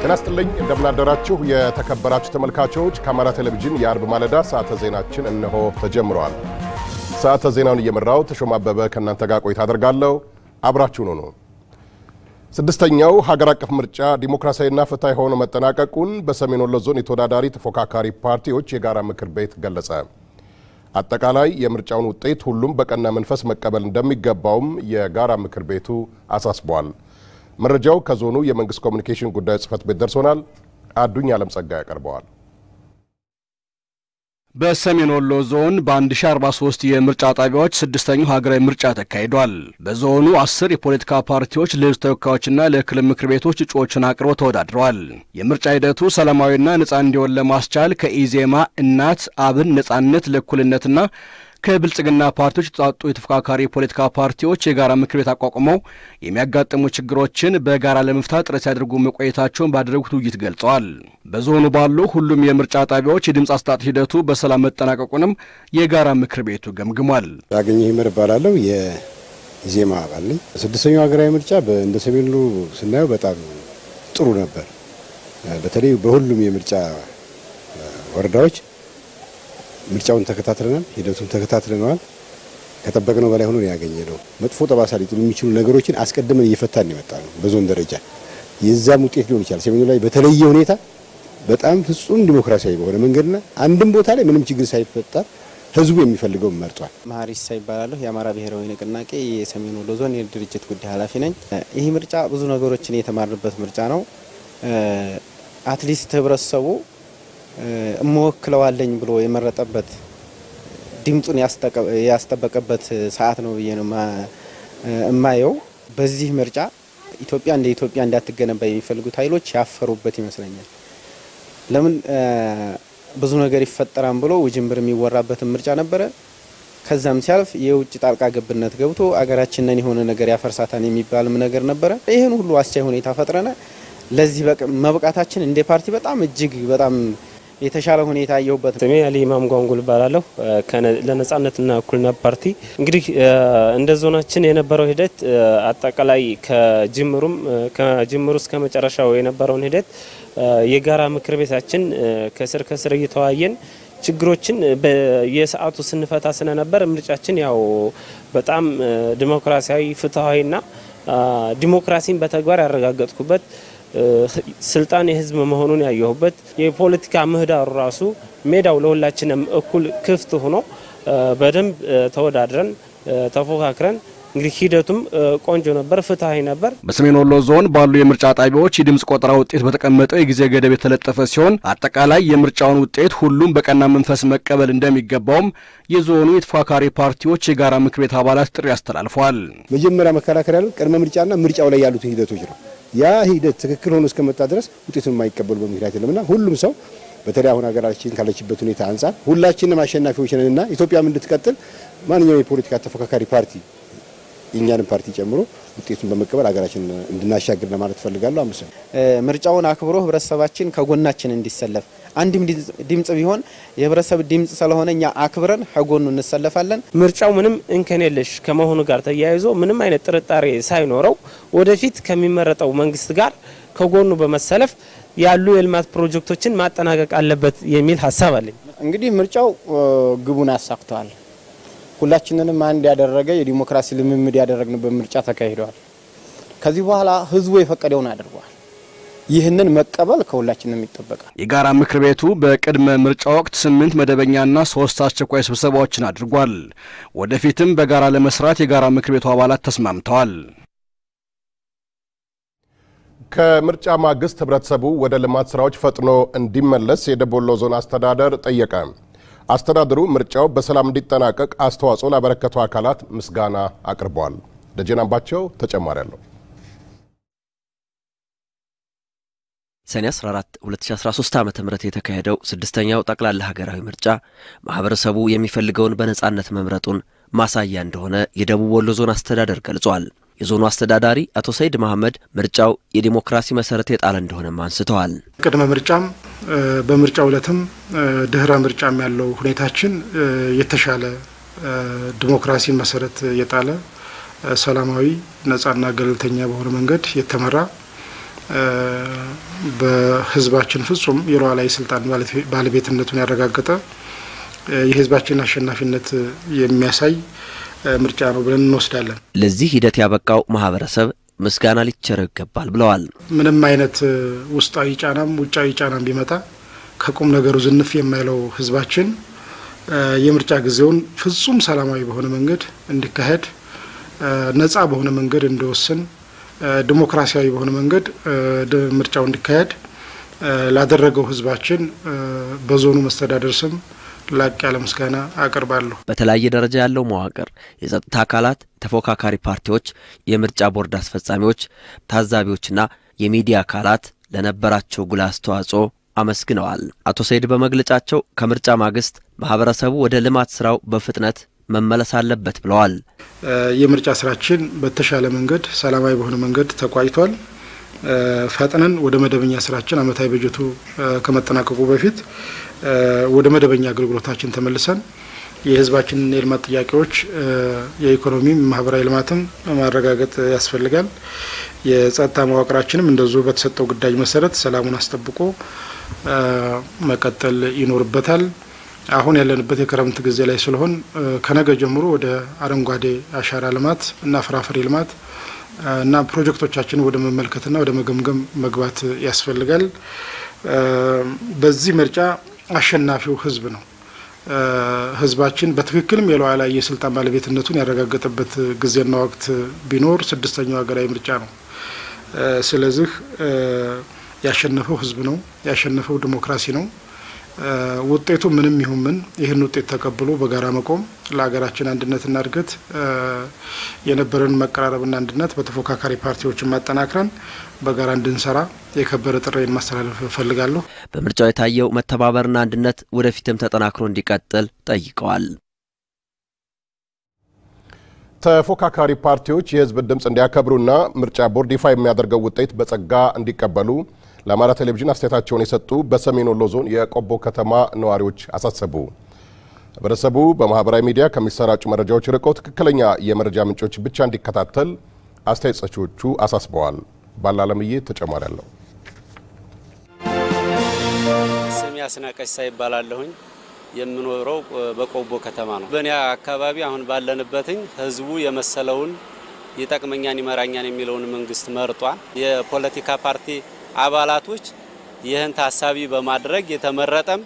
ጤና ይስጥልኝ እንደምናደራችሁ የተከበራችሁ ተመልካቾች ከአማራ ቴሌቪዥን የአርብ ማለዳ ሰዓተ ዜናችን እነሆ ተጀምረዋል። ሰዓተ ዜናውን እየመራው ተሾማ አበበ ከእናንተ ጋር ቆይታ አደርጋለሁ። አብራችሁን ሁኑ። ስድስተኛው ሀገር አቀፍ ምርጫ ዲሞክራሲያዊና ፍትሐዊ ሆኖ መጠናቀቁን በሰሜን ወሎ ዞን የተወዳዳሪ ተፎካካሪ ፓርቲዎች የጋራ ምክር ቤት ገለጸ። አጠቃላይ የምርጫውን ውጤት ሁሉም በቀና መንፈስ መቀበል እንደሚገባውም የጋራ ምክር ቤቱ አሳስቧል። መረጃው ከዞኑ የመንግስት ኮሚኒኬሽን ጉዳዮች ጽህፈት ቤት ደርሶናል። አዱኝ አለም ጸጋ ያቀርበዋል። በሰሜን ወሎ ዞን በ1043 የምርጫ ጣቢያዎች ስድስተኛው ሀገራዊ ምርጫ ተካሂዷል። በዞኑ አስር የፖለቲካ ፓርቲዎች ለህዝብ ተወካዮችና ለክልል ምክር ቤቶች እጩዎችን አቅርበው ተወዳድረዋል። የምርጫ ሂደቱ ሰላማዊና ነጻ እንዲሆን ለማስቻል ከኢዜማ፣ እናት፣ አብን፣ ነጻነት ለእኩልነትና ከብልጽግና ፓርቲዎች የተውጣጡ የተፎካካሪ የፖለቲካ ፓርቲዎች የጋራ ምክር ቤት አቋቁመው የሚያጋጥሙ ችግሮችን በጋራ ለመፍታት ጥረት ሲያደርጉ መቆየታቸውን ባደረጉት ውይይት ገልጸዋል። በዞኑ ባሉ ሁሉም የምርጫ ጣቢያዎች የድምፅ አሰጣጥ ሂደቱ በሰላም መጠናቀቁንም የጋራ ምክር ቤቱ ገምግሟል። ያገኘ ይመር እባላለሁ። የኢዜማ አባል ነኝ። ስድስተኛው ሀገራዊ ምርጫ እንደ ሰሜን ወሎ ስናየው በጣም ጥሩ ነበር። በተለይ በሁሉም የምርጫ ወረዳዎች ምርጫውን ተከታትለናል። ሂደቱን ተከታትለነዋል። ከጠበቅነው በላይ ሆኖ ያገኘ ነው። መጥፎ ጠባሳ ሊጥሉ የሚችሉ ነገሮችን አስቀድመን እየፈታን የመጣ ነው። በዞን ደረጃ የዛም ውጤት ሊሆን ይችላል። ሰሜኑ ላይ በተለየ ሁኔታ በጣም ፍጹም ዲሞክራሲያዊ በሆነ መንገድና አንድም ቦታ ላይ ምንም ችግር ሳይፈጠር ህዝቡ የሚፈልገው መርጧል። መሀሪሳ ይባላለሁ። የአማራ ብሔራዊ ንቅናቄ የሰሜን ወሎ ዞን የድርጅት ጉዳይ ኃላፊ ነኝ። ይህ ምርጫ ብዙ ነገሮችን የተማርንበት ምርጫ ነው። አትሊስት ህብረተሰቡ እመወክለዋለኝ ብሎ የመረጠበት ድምፁን ያስጠበቀበት ሰዓት ነው ብዬ ነው እማየው። በዚህ ምርጫ ኢትዮጵያ እንደ ኢትዮጵያ እንዳትገነባ የሚፈልጉት ኃይሎች ያፈሩበት ይመስለኛል። ለምን ብዙ ነገር ይፈጠራል ብሎ ውጅንብር የሚወራበትን ምርጫ ነበረ። ከዛም ሲያልፍ የውጭ ጣልቃ ገብነት ገብቶ አገራችንን የሆነ ነገር ያፈርሳታን የሚባልም ነገር ነበረ። ይህን ሁሉ አስቻይ ሁኔታ ፈጥረነ ለዚህ መብቃታችን እንደ ፓርቲ በጣም እጅግ በጣም የተሻለ ሁኔታ ያየሁበት። ስሜ አሊ ኢማም ጓንጉል እባላለሁ ለነጻነትና እኩልነት ፓርቲ። እንግዲህ እንደ ዞናችን የነበረው ሂደት አጠቃላይ ከጅምሩም ከጅምሩ እስከ መጨረሻው የነበረውን ሂደት የጋራ ምክር ቤታችን ከስር ከስር እየተወያየን ችግሮችን የሰዓቱ ስንፈታ ስለነበር ምርጫችን ያው በጣም ዲሞክራሲያዊ ፍትሐዊና ዲሞክራሲን በተግባር ያረጋገጥኩበት ስልጣን የህዝብ መሆኑን ያየሁበት የፖለቲካ ምህዳሩ ራሱ ሜዳው ለሁላችንም እኩል ክፍት ሆኖ በደንብ ተወዳድረን ተፎካክረን እንግዲህ ሂደቱም ቆንጆ ነበር፣ ፍትሐዊ ነበር። በሰሜን ወሎ ዞን ባሉ የምርጫ ጣቢያዎች የድምፅ ቆጠራ ውጤት በተቀመጠው የጊዜ ገደብ የተለጠፈ ሲሆን አጠቃላይ የምርጫውን ውጤት ሁሉም በቀና መንፈስ መቀበል እንደሚገባውም የዞኑ የተፎካካሪ ፓርቲዎች የጋራ ምክር ቤት አባላት ጥሪ አስተላልፈዋል። መጀመሪያ መከላከል ያለው ቅድመ ምርጫና ምርጫው ላይ ያሉትን ሂደቶች ነው። ያ ሂደት ትክክል ሆኖ እስከመጣ ድረስ ውጤቱን የማይቀበሉበት ምክንያት የለምና ሁሉም ሰው በተለይ አሁን ሀገራችን ካለችበት ሁኔታ አንጻር ሁላችንም አሸናፊዎች ነንና ኢትዮጵያም እንድትቀጥል ማንኛውም የፖለቲካ ተፎካካሪ ፓርቲ የእኛንም ፓርቲ ጨምሮ ውጤቱን በመቀበል ሀገራችን እንድናሻግር ለማለት ፈልጋለሁ። አምስት ምርጫውን አክብሮ ህብረተሰባችን ከጎናችን እንዲሰለፍ አንድም ድምጽ ቢሆን የህብረተሰብ ድምጽ ስለሆነ እኛ አክብረን ከጎኑ እንሰለፋለን። ምርጫው ምንም እንከን የለሽ ከመሆኑ ጋር ተያይዞ ምንም አይነት ጥርጣሬ ሳይኖረው ወደፊት ከሚመረጠው መንግስት ጋር ከጎኑ በመሰለፍ ያሉ የልማት ፕሮጀክቶችን ማጠናቀቅ አለበት የሚል ሀሳብ አለኝ። እንግዲህ ምርጫው ግቡን አሳክተዋል። ሁላችንንም አንድ ያደረገ የዲሞክራሲ ልምምድ ያደረግንበት ምርጫ ተካሂደዋል። ከዚህ በኋላ ህዝቡ የፈቀደውን አድርጓል። ይህንን መቀበል ከሁላችንም ይጠበቃል። የጋራ ምክር ቤቱ በቅድመ ምርጫ ወቅት ስምንት መደበኛና ሶስት አስቸኳይ ስብሰባዎችን አድርጓል። ወደፊትም በጋራ ለመስራት የጋራ ምክር ቤቱ አባላት ተስማምተዋል። ከምርጫ ማግስት ህብረተሰቡ ወደ ልማት ስራዎች ፈጥኖ እንዲመለስ የደቡብ ወሎ ዞን አስተዳደር ጠየቀ። አስተዳደሩ ምርጫው በሰላም እንዲጠናቀቅ አስተዋጽኦ ላበረከቱ አካላት ምስጋና አቅርበዋል። ደጀን አምባቸው ተጨማሪ አለው። ሰኔ 14 2013 ዓ ም የተካሄደው ስድስተኛው ጠቅላላ ሀገራዊ ምርጫ ማህበረሰቡ የሚፈልገውን በነጻነት መምረጡን ማሳያ እንደሆነ የደቡብ ወሎ ዞን አስተዳደር ገልጿል። የዞኑ አስተዳዳሪ አቶ ሰይድ መሐመድ ምርጫው የዲሞክራሲ መሰረት የጣለ እንደሆነም አንስተዋል። ቅድመ ምርጫም በምርጫ ዕለትም ድህረ ምርጫም ያለው ሁኔታችን የተሻለ ዲሞክራሲ መሰረት የጣለ ሰላማዊ፣ ነጻና ገለልተኛ በሆነ መንገድ የተመራ በህዝባችን ፍጹም የሉዓላዊ ስልጣን ባለቤትነቱን ያረጋገጠ የህዝባችን አሸናፊነት የሚያሳይ ምርጫ ነው ብለን እንወስዳለን። ለዚህ ሂደት ያበቃው ማህበረሰብ ምስጋና ሊቸረው ይገባል ብለዋል። ምንም አይነት ውስጣዊ ጫናም ውጫዊ ጫናም ቢመጣ ከቁም ነገሩ ዝንፍ የማይለው ህዝባችን የምርጫ ጊዜውን ፍጹም ሰላማዊ በሆነ መንገድ እንዲካሄድ፣ ነጻ በሆነ መንገድ እንዲወስን፣ ዲሞክራሲያዊ በሆነ መንገድ ምርጫው እንዲካሄድ ላደረገው ህዝባችን በዞኑ መስተዳደር ስም ላቅ ያለ ምስጋና አቀርባለሁ። በተለያየ ደረጃ ያለው መዋቅር፣ የጸጥታ አካላት፣ ተፎካካሪ ፓርቲዎች፣ የምርጫ ቦርድ አስፈጻሚዎች፣ ታዛቢዎችና የሚዲያ አካላት ለነበራቸው ጉልህ አስተዋጽኦ አመስግነዋል። አቶ ሰይድ በመግለጫቸው ከምርጫ ማግስት ማህበረሰቡ ወደ ልማት ስራው በፍጥነት መመለስ አለበት ብለዋል። የምርጫ ስራችን በተሻለ መንገድ ሰላማዊ በሆነ መንገድ ተቋጭቷል። ፈጥነን ወደ መደበኛ ስራችን አመታዊ በጀቱ ከመጠናቀቁ በፊት ወደ መደበኛ አገልግሎታችን ተመልሰን የህዝባችንን የልማት ጥያቄዎች የኢኮኖሚም ማህበራዊ ልማትም ማረጋገጥ ያስፈልጋል። የጸጥታ መዋቅራችንም እንደዚሁ በተሰጠው ግዳጅ መሰረት ሰላሙን አስጠብቆ መቀጠል ይኖርበታል። አሁን ያለንበት የክረምት ጊዜ ላይ ስለሆን ከነገ ጀምሮ ወደ አረንጓዴ አሻራ ልማት እና ፍራፍሬ ልማት እና ፕሮጀክቶቻችን ወደ መመልከትና ወደ መገምገም መግባት ያስፈልጋል። በዚህ ምርጫ አሸናፊው ህዝብ ነው። ህዝባችን በትክክልም የሉዓላዊ የስልጣን ባለቤትነቱን ያረጋገጠበት ጊዜና ወቅት ቢኖር ስድስተኛው ሀገራዊ ምርጫ ነው። ስለዚህ ያሸነፈው ህዝብ ነው። ያሸነፈው ዲሞክራሲ ነው። ውጤቱ ምንም ይሁን ምን ይህን ውጤት ተቀብሎ በጋራ መቆም ለሀገራችን አንድነትና እድገት የነበረን መቀራረብና አንድነት በተፎካካሪ ፓርቲዎችን ማጠናክረን በጋራ እንድንሰራ የከበረ ጥሬን ማስተላለፍ እፈልጋለሁ። በምርጫው የታየው መተባበርና አንድነት ወደፊትም ተጠናክሮ እንዲቀጥል ጠይቀዋል። ተፎካካሪ ፓርቲዎች የህዝብን ድምፅ እንዲያከብሩና ምርጫ ቦርድ ይፋ የሚያደርገው ውጤት በጸጋ እንዲቀበሉ ለአማራ ቴሌቪዥን አስተያየታቸውን የሰጡ በሰሜን ወሎ ዞን የቆቦ ከተማ ነዋሪዎች አሳሰቡ። ህብረተሰቡ በማህበራዊ ሚዲያ ከሚሰራጩ መረጃዎች ርቆ ትክክለኛ የመረጃ ምንጮች ብቻ እንዲከታተል አስተያየት ሰጪዎቹ አሳስበዋል። ባላለምዬ ተጨማሪ አለው። ስሜ አስናቀሽ ይባላለሁኝ። የምኖረው በቆቦ ከተማ ነው። በእኔ አካባቢ አሁን ባለንበትኝ ህዝቡ የመሰለውን ይጠቅመኛን ይመራኛን የሚለውን መንግስት መርጧል። የፖለቲካ ፓርቲ አባላቶች ይህን ታሳቢ በማድረግ የተመረጠም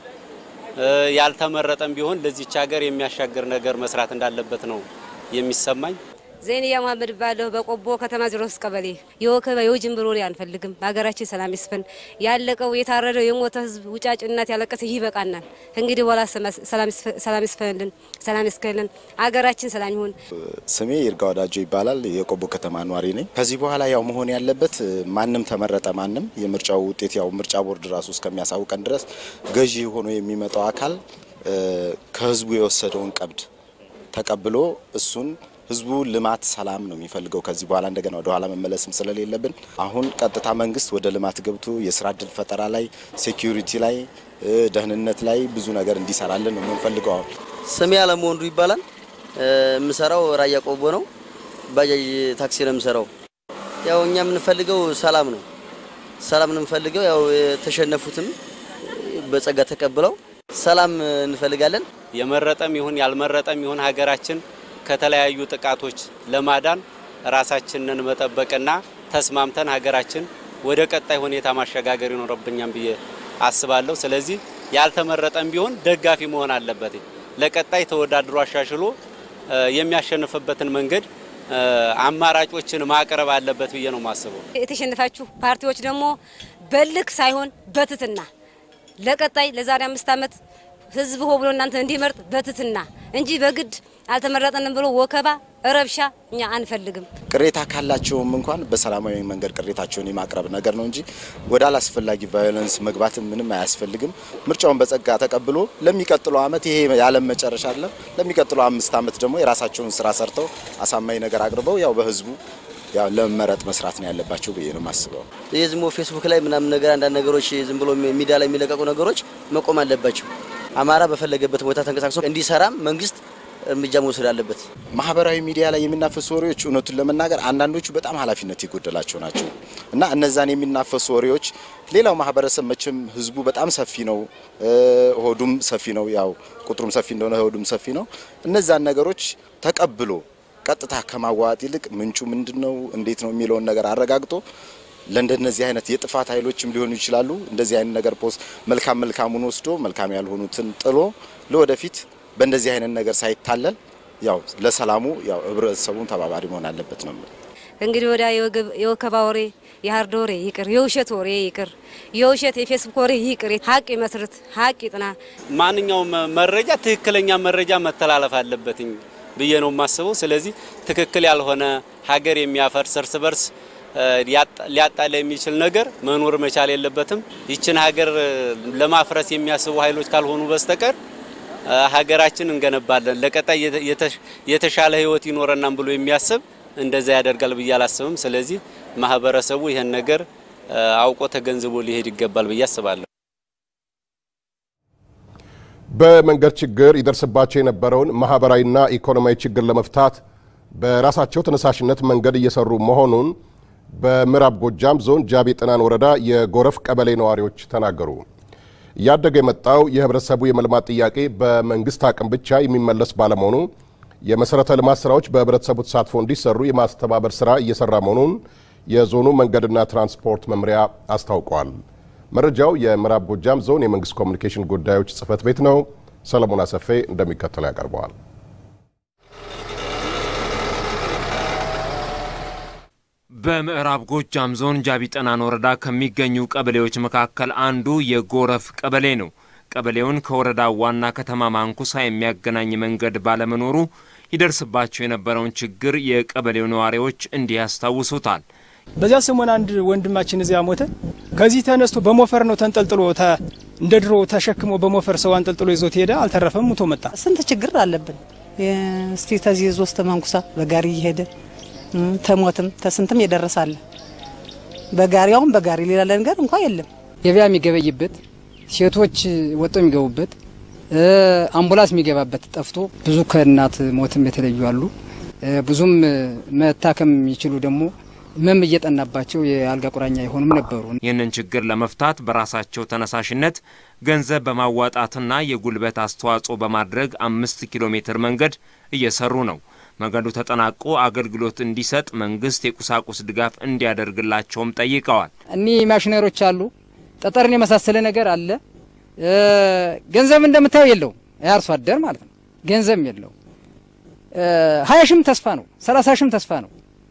ያልተመረጠም ቢሆን ለዚች ሀገር የሚያሻግር ነገር መስራት እንዳለበት ነው የሚሰማኝ። ዜንያ መሀመድ ባለሁ በቆቦ ከተማ ዜሮ ሶስት ቀበሌ የወከበ የውጅንብር ወሬ አንፈልግም። በሀገራችን ሰላም ይስፈን። ያለቀው የታረደው የሞተ ህዝብ ውጫጭ እናት ያለቀሰ ይበቃናል። እንግዲህ በኋላ ሰላም ይስፈንልን፣ ሰላም ይስከልን፣ ሀገራችን ሰላም ይሁን። ስሜ ይርጋ ወዳጆ ይባላል። የቆቦ ከተማ ኗሪ ነኝ። ከዚህ በኋላ ያው መሆን ያለበት ማንም ተመረጠ ማንም የምርጫው ውጤት ያው ምርጫ ቦርድ ራሱ እስከሚያሳውቀን ድረስ ገዢ ሆኖ የሚመጣው አካል ከህዝቡ የወሰደውን ቀብድ ተቀብሎ እሱን ህዝቡ ልማት፣ ሰላም ነው የሚፈልገው። ከዚህ በኋላ እንደገና ወደ ኋላ መመለስም ስለሌለብን አሁን ቀጥታ መንግስት ወደ ልማት ገብቶ የስራ እድል ፈጠራ ላይ፣ ሴኪሪቲ ላይ፣ ደህንነት ላይ ብዙ ነገር እንዲሰራልን ነው የምንፈልገው። አሁን ስሜ አለሙ ወንዱ ይባላል። የምሰራው ራያ ቆቦ ነው። ባጃጅ ታክሲ ነው የምሰራው። ያው እኛ የምንፈልገው ሰላም ነው። ሰላም ነው የምንፈልገው። ያው የተሸነፉትም በጸጋ ተቀብለው ሰላም እንፈልጋለን። የመረጠም ይሁን ያልመረጠም ይሁን ሀገራችን ከተለያዩ ጥቃቶች ለማዳን ራሳችንን መጠበቅና ተስማምተን ሀገራችን ወደ ቀጣይ ሁኔታ ማሸጋገር ይኖርብኛል ብዬ አስባለሁ። ስለዚህ ያልተመረጠም ቢሆን ደጋፊ መሆን አለበት። ለቀጣይ ተወዳድሮ አሻሽሎ የሚያሸንፍበትን መንገድ አማራጮችን ማቅረብ አለበት ብዬ ነው የማስበው። የተሸነፋችሁ ፓርቲዎች ደግሞ በልክ ሳይሆን በትትና ለቀጣይ ለዛሬ አምስት ዓመት ህዝብ ሆ ብሎ እናንተ እንዲመርጥ በትትና እንጂ በግድ አልተመረጠንም ብሎ ወከባ፣ ረብሻ እኛ አንፈልግም። ቅሬታ ካላቸውም እንኳን በሰላማዊ መንገድ ቅሬታቸውን የማቅረብ ነገር ነው እንጂ ወደ አላስፈላጊ ቫዮለንስ መግባትም ምንም አያስፈልግም። ምርጫውን በጸጋ ተቀብሎ ለሚቀጥለው ዓመት ይሄ የዓለም መጨረሻ አለ ለሚቀጥለው አምስት ዓመት ደግሞ የራሳቸውን ስራ ሰርተው አሳማኝ ነገር አቅርበው ያው በህዝቡ ያው ለመመረጥ መስራት ነው ያለባቸው ብዬ ነው የማስበው። ይህ ዝም ብሎ ፌስቡክ ላይ ምናምን ነገር አንዳንድ ነገሮች ዝም ብሎ ሚዲያ ላይ የሚለቀቁ ነገሮች መቆም አለባቸው። አማራ በፈለገበት ቦታ ተንቀሳቅሶ እንዲሰራም መንግስት እርምጃ መውሰድ አለበት። ማህበራዊ ሚዲያ ላይ የሚናፈሱ ወሬዎች እውነቱን ለመናገር አንዳንዶቹ በጣም ኃላፊነት የጎደላቸው ናቸው እና እነዛን የሚናፈሱ ወሬዎች ሌላው ማህበረሰብ መቼም ህዝቡ በጣም ሰፊ ነው፣ ሆዱም ሰፊ ነው። ያው ቁጥሩም ሰፊ እንደሆነ ሆዱም ሰፊ ነው። እነዛን ነገሮች ተቀብሎ ቀጥታ ከማዋጥ ይልቅ ምንጩ ምንድን ነው፣ እንዴት ነው የሚለውን ነገር አረጋግጦ ለእንደነዚህ አይነት የጥፋት ኃይሎችም ሊሆኑ ይችላሉ እንደዚህ አይነት ነገር ፖስት መልካም መልካሙን ወስዶ መልካም ያልሆኑትን ጥሎ ለወደፊት በእንደዚህ አይነት ነገር ሳይታለል ያው ለሰላሙ ያው ህብረተሰቡን ተባባሪ መሆን አለበት ነው። እንግዲህ ወዲያ የወከባ ወሬ፣ የሀርድ ወሬ ይቅር፣ የውሸት ወሬ ይቅር፣ የውሸት የፌስቡክ ወሬ ይቅር፣ ሀቅ ይመስርት፣ ሀቅ ይጥና። ማንኛውም መረጃ ትክክለኛ መረጃ መተላለፍ አለበትኝ ብዬ ነው የማስበው። ስለዚህ ትክክል ያልሆነ ሀገር የሚያፈርስ እርስ በርስ ሊያጣላ የሚችል ነገር መኖር መቻል የለበትም። ይችን ሀገር ለማፍረስ የሚያስቡ ኃይሎች ካልሆኑ በስተቀር ሀገራችን እንገነባለን፣ ለቀጣይ የተሻለ ህይወት ይኖረናም ብሎ የሚያስብ እንደዛ ያደርጋል ብዬ አላስብም። ስለዚህ ማህበረሰቡ ይህን ነገር አውቆ ተገንዝቦ ሊሄድ ይገባል ብዬ አስባለሁ። በመንገድ ችግር ይደርስባቸው የነበረውን ማህበራዊና ኢኮኖሚያዊ ችግር ለመፍታት በራሳቸው ተነሳሽነት መንገድ እየሰሩ መሆኑን በምዕራብ ጎጃም ዞን ጃቢ ጥናን ወረዳ የጎረፍ ቀበሌ ነዋሪዎች ተናገሩ። እያደገ የመጣው የህብረተሰቡ የመልማት ጥያቄ በመንግስት አቅም ብቻ የሚመለስ ባለመሆኑ የመሰረተ ልማት ስራዎች በህብረተሰቡ ተሳትፎ እንዲሰሩ የማስተባበር ስራ እየሰራ መሆኑን የዞኑ መንገድና ትራንስፖርት መምሪያ አስታውቋል። መረጃው የምዕራብ ጎጃም ዞን የመንግስት ኮሚኒኬሽን ጉዳዮች ጽህፈት ቤት ነው። ሰለሞን አሰፌ እንደሚከተለው ያቀርበዋል። በምዕራብ ጎጃም ዞን ጃቢ ጠናን ወረዳ ከሚገኙ ቀበሌዎች መካከል አንዱ የጎረፍ ቀበሌ ነው። ቀበሌውን ከወረዳው ዋና ከተማ ማንኩሳ የሚያገናኝ መንገድ ባለመኖሩ ይደርስባቸው የነበረውን ችግር የቀበሌው ነዋሪዎች እንዲህ ያስታውሱታል። በዚያ ሰሞን አንድ ወንድማችን እዚያ ሞተ። ከዚህ ተነስቶ በሞፈር ነው ተንጠልጥሎ እንደ ድሮ ተሸክሞ በሞፈር ሰው አንጠልጥሎ ይዞት ሄደ። አልተረፈም፣ ሙቶ መጣ። ስንት ችግር አለብን። እስቲ ተዚህ ዞስተ ማንኩሳ በጋሪ እየሄደ ተሞትም ተስንትም የደረሳለ በጋሪያውም በጋሪ ሌላ ነገር እንኳ የለም። ገበያ የሚገበይበት ሴቶች ወጥቶ የሚገቡበት አምቡላንስ የሚገባበት ጠፍቶ ብዙ ከእናት ሞትም የተለዩ አሉ። ብዙም መታከም የሚችሉ ደግሞ ህመም እየጠናባቸው የአልጋ ቁራኛ የሆኑም ነበሩ። ይህንን ችግር ለመፍታት በራሳቸው ተነሳሽነት ገንዘብ በማዋጣትና የጉልበት አስተዋጽኦ በማድረግ አምስት ኪሎ ሜትር መንገድ እየሰሩ ነው። መንገዱ ተጠናቆ አገልግሎት እንዲሰጥ መንግስት የቁሳቁስ ድጋፍ እንዲያደርግላቸውም ጠይቀዋል። እኒህ ማሽነሮች አሉ፣ ጠጠርን የመሳሰለ ነገር አለ። ገንዘብ እንደምታየው የለውም፣ የአርሶ አደር ማለት ነው። ገንዘብ የለው። ሀያ ሺም ተስፋ ነው፣ ሰላሳ ሺም ተስፋ ነው፣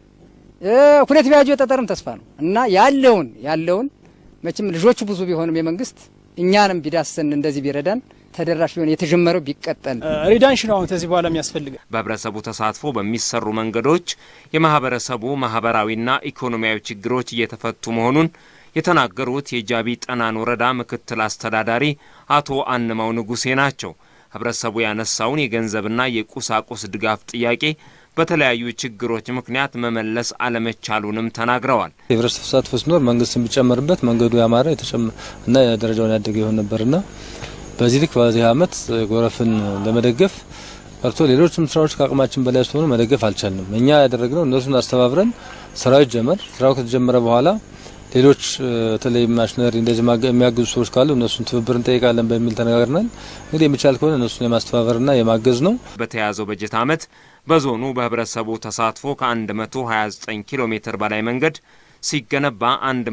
ሁለት ቢያጆ ጠጠርም ተስፋ ነው እና ያለውን ያለውን መቼም ልጆቹ ብዙ ቢሆንም የመንግስት እኛንም ቢዳሰን እንደዚህ ቢረዳን ተደራሽ ቢሆን የተጀመረው ቢቀጠል ሪዳንሽ ነው አሁን ከዚህ በኋላ የሚያስፈልገ በህብረተሰቡ ተሳትፎ በሚሰሩ መንገዶች የማህበረሰቡ ማህበራዊና ኢኮኖሚያዊ ችግሮች እየተፈቱ መሆኑን የተናገሩት የጃቢ ጠናን ወረዳ ምክትል አስተዳዳሪ አቶ አንማው ንጉሴ ናቸው። ህብረተሰቡ ያነሳውን የገንዘብና የቁሳቁስ ድጋፍ ጥያቄ በተለያዩ ችግሮች ምክንያት መመለስ አለመቻሉንም ተናግረዋል። የህብረተሰብ ተሳትፎ ሲኖር መንግስት የሚጨመርበት መንገዱ ያማረ እና ደረጃውን ያደገ ይሆን ነበርና በዚህ ልክ በዚህ አመት ጎረፍን ለመደገፍ ቀርቶ ሌሎችም ስራዎች ከአቅማችን በላይ ስለሆኑ መደገፍ አልቻልንም። እኛ ያደረግነው እነሱን አስተባብረን ስራው ይጀመር። ስራው ከተጀመረ በኋላ ሌሎች በተለይ ማሽነሪ እንደዚህ የሚያግዙ ሰዎች ካሉ እነሱን ትብብር እንጠይቃለን በሚል ተነጋግረናል። እንግዲህ የሚቻል ከሆነ እነሱን የማስተባበርና የማገዝ ነው። በተያዘው በጀት አመት በዞኑ በህብረተሰቡ ተሳትፎ ከ129 ኪሎ ሜትር በላይ መንገድ ሲገነባ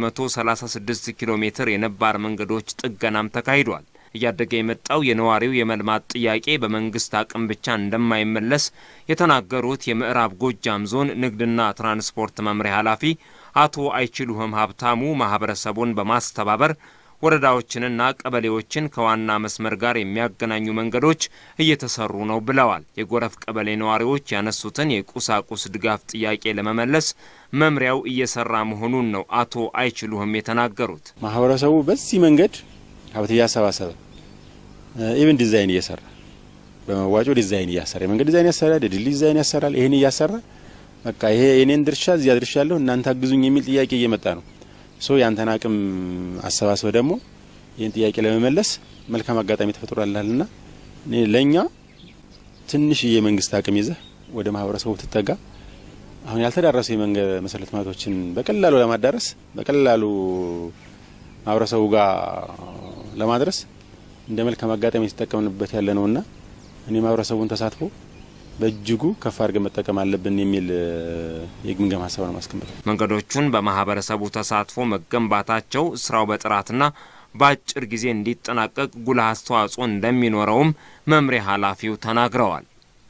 136 ኪሎ ሜትር የነባር መንገዶች ጥገናም ተካሂዷል። እያደገ የመጣው የነዋሪው የመልማት ጥያቄ በመንግስት አቅም ብቻ እንደማይመለስ የተናገሩት የምዕራብ ጎጃም ዞን ንግድና ትራንስፖርት መምሪያ ኃላፊ አቶ አይችሉህም ሀብታሙ ማህበረሰቡን በማስተባበር ወረዳዎችንና ቀበሌዎችን ከዋና መስመር ጋር የሚያገናኙ መንገዶች እየተሰሩ ነው ብለዋል። የጎረፍ ቀበሌ ነዋሪዎች ያነሱትን የቁሳቁስ ድጋፍ ጥያቄ ለመመለስ መምሪያው እየሰራ መሆኑን ነው አቶ አይችሉህም የተናገሩት። ማህበረሰቡ በዚህ መንገድ ሀብት እያሰባሰበ ኢቭን ዲዛይን እየሰራ በመዋጮ ዲዛይን እያሰራ የመንገድ ዲዛይን ያሰራል፣ የድልድይ ዲዛይን ያሰራል። ይህን እያሰራ በቃ ይሄ የኔን ድርሻ እዚያ ድርሻ ያለሁ እናንተ አግዙኝ የሚል ጥያቄ እየመጣ ነው። ሶ ያንተን አቅም አሰባስበ ደግሞ ይህን ጥያቄ ለመመለስ መልካም አጋጣሚ ተፈጥሯልና ለእኛ ትንሽዬ የመንግስት አቅም ይዘህ ወደ ማህበረሰቡ ትጠጋ አሁን ያልተዳረሱ የመንገድ መሰረተ ልማቶችን በቀላሉ ለማዳረስ በቀላሉ ማህበረሰቡ ጋር ለማድረስ እንደ መልካም አጋጣሚ የተጠቀምንበት ያለ ነውና እኔ ማህበረሰቡን ተሳትፎ በእጅጉ ከፍ አድርገን መጠቀም አለብን የሚል የግምገማ ሀሳብ ነው ማስቀመጥ። መንገዶቹን በማህበረሰቡ ተሳትፎ መገንባታቸው ስራው በጥራትና በአጭር ጊዜ እንዲጠናቀቅ ጉልህ አስተዋጽኦ እንደሚኖረውም መምሪያ ኃላፊው ተናግረዋል።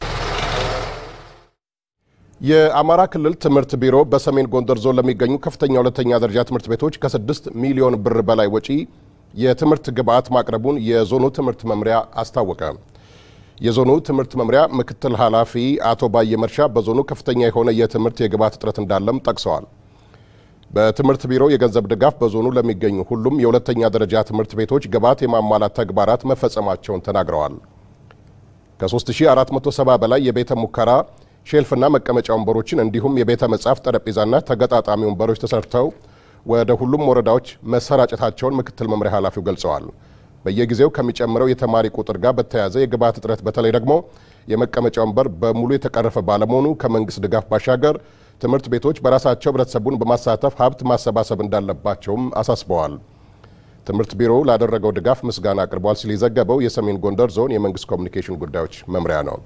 የአማራ ክልል ትምህርት ቢሮ በሰሜን ጎንደር ዞን ለሚገኙ ከፍተኛ ሁለተኛ ደረጃ ትምህርት ቤቶች ከስድስት ሚሊዮን ብር በላይ ወጪ የትምህርት ግብዓት ማቅረቡን የዞኑ ትምህርት መምሪያ አስታወቀ። የዞኑ ትምህርት መምሪያ ምክትል ኃላፊ አቶ ባየ መርሻ በዞኑ ከፍተኛ የሆነ የትምህርት የግብዓት እጥረት እንዳለም ጠቅሰዋል። በትምህርት ቢሮ የገንዘብ ድጋፍ በዞኑ ለሚገኙ ሁሉም የሁለተኛ ደረጃ ትምህርት ቤቶች ግብዓት የማሟላት ተግባራት መፈጸማቸውን ተናግረዋል። ከ3470 በላይ የቤተ ሙከራ ሼልፍና መቀመጫ ወንበሮችን እንዲሁም የቤተ መጻሕፍት ጠረጴዛና ተገጣጣሚ ወንበሮች ተሰርተው ወደ ሁሉም ወረዳዎች መሰራጨታቸውን ምክትል መምሪያ ኃላፊው ገልጸዋል። በየጊዜው ከሚጨምረው የተማሪ ቁጥር ጋር በተያያዘ የግብዓት እጥረት በተለይ ደግሞ የመቀመጫ ወንበር በሙሉ የተቀረፈ ባለመሆኑ ከመንግስት ድጋፍ ባሻገር ትምህርት ቤቶች በራሳቸው ህብረተሰቡን በማሳተፍ ሀብት ማሰባሰብ እንዳለባቸውም አሳስበዋል። ትምህርት ቢሮው ላደረገው ድጋፍ ምስጋና አቅርቧል ሲል የዘገበው የሰሜን ጎንደር ዞን የመንግስት ኮሚኒኬሽን ጉዳዮች መምሪያ ነው።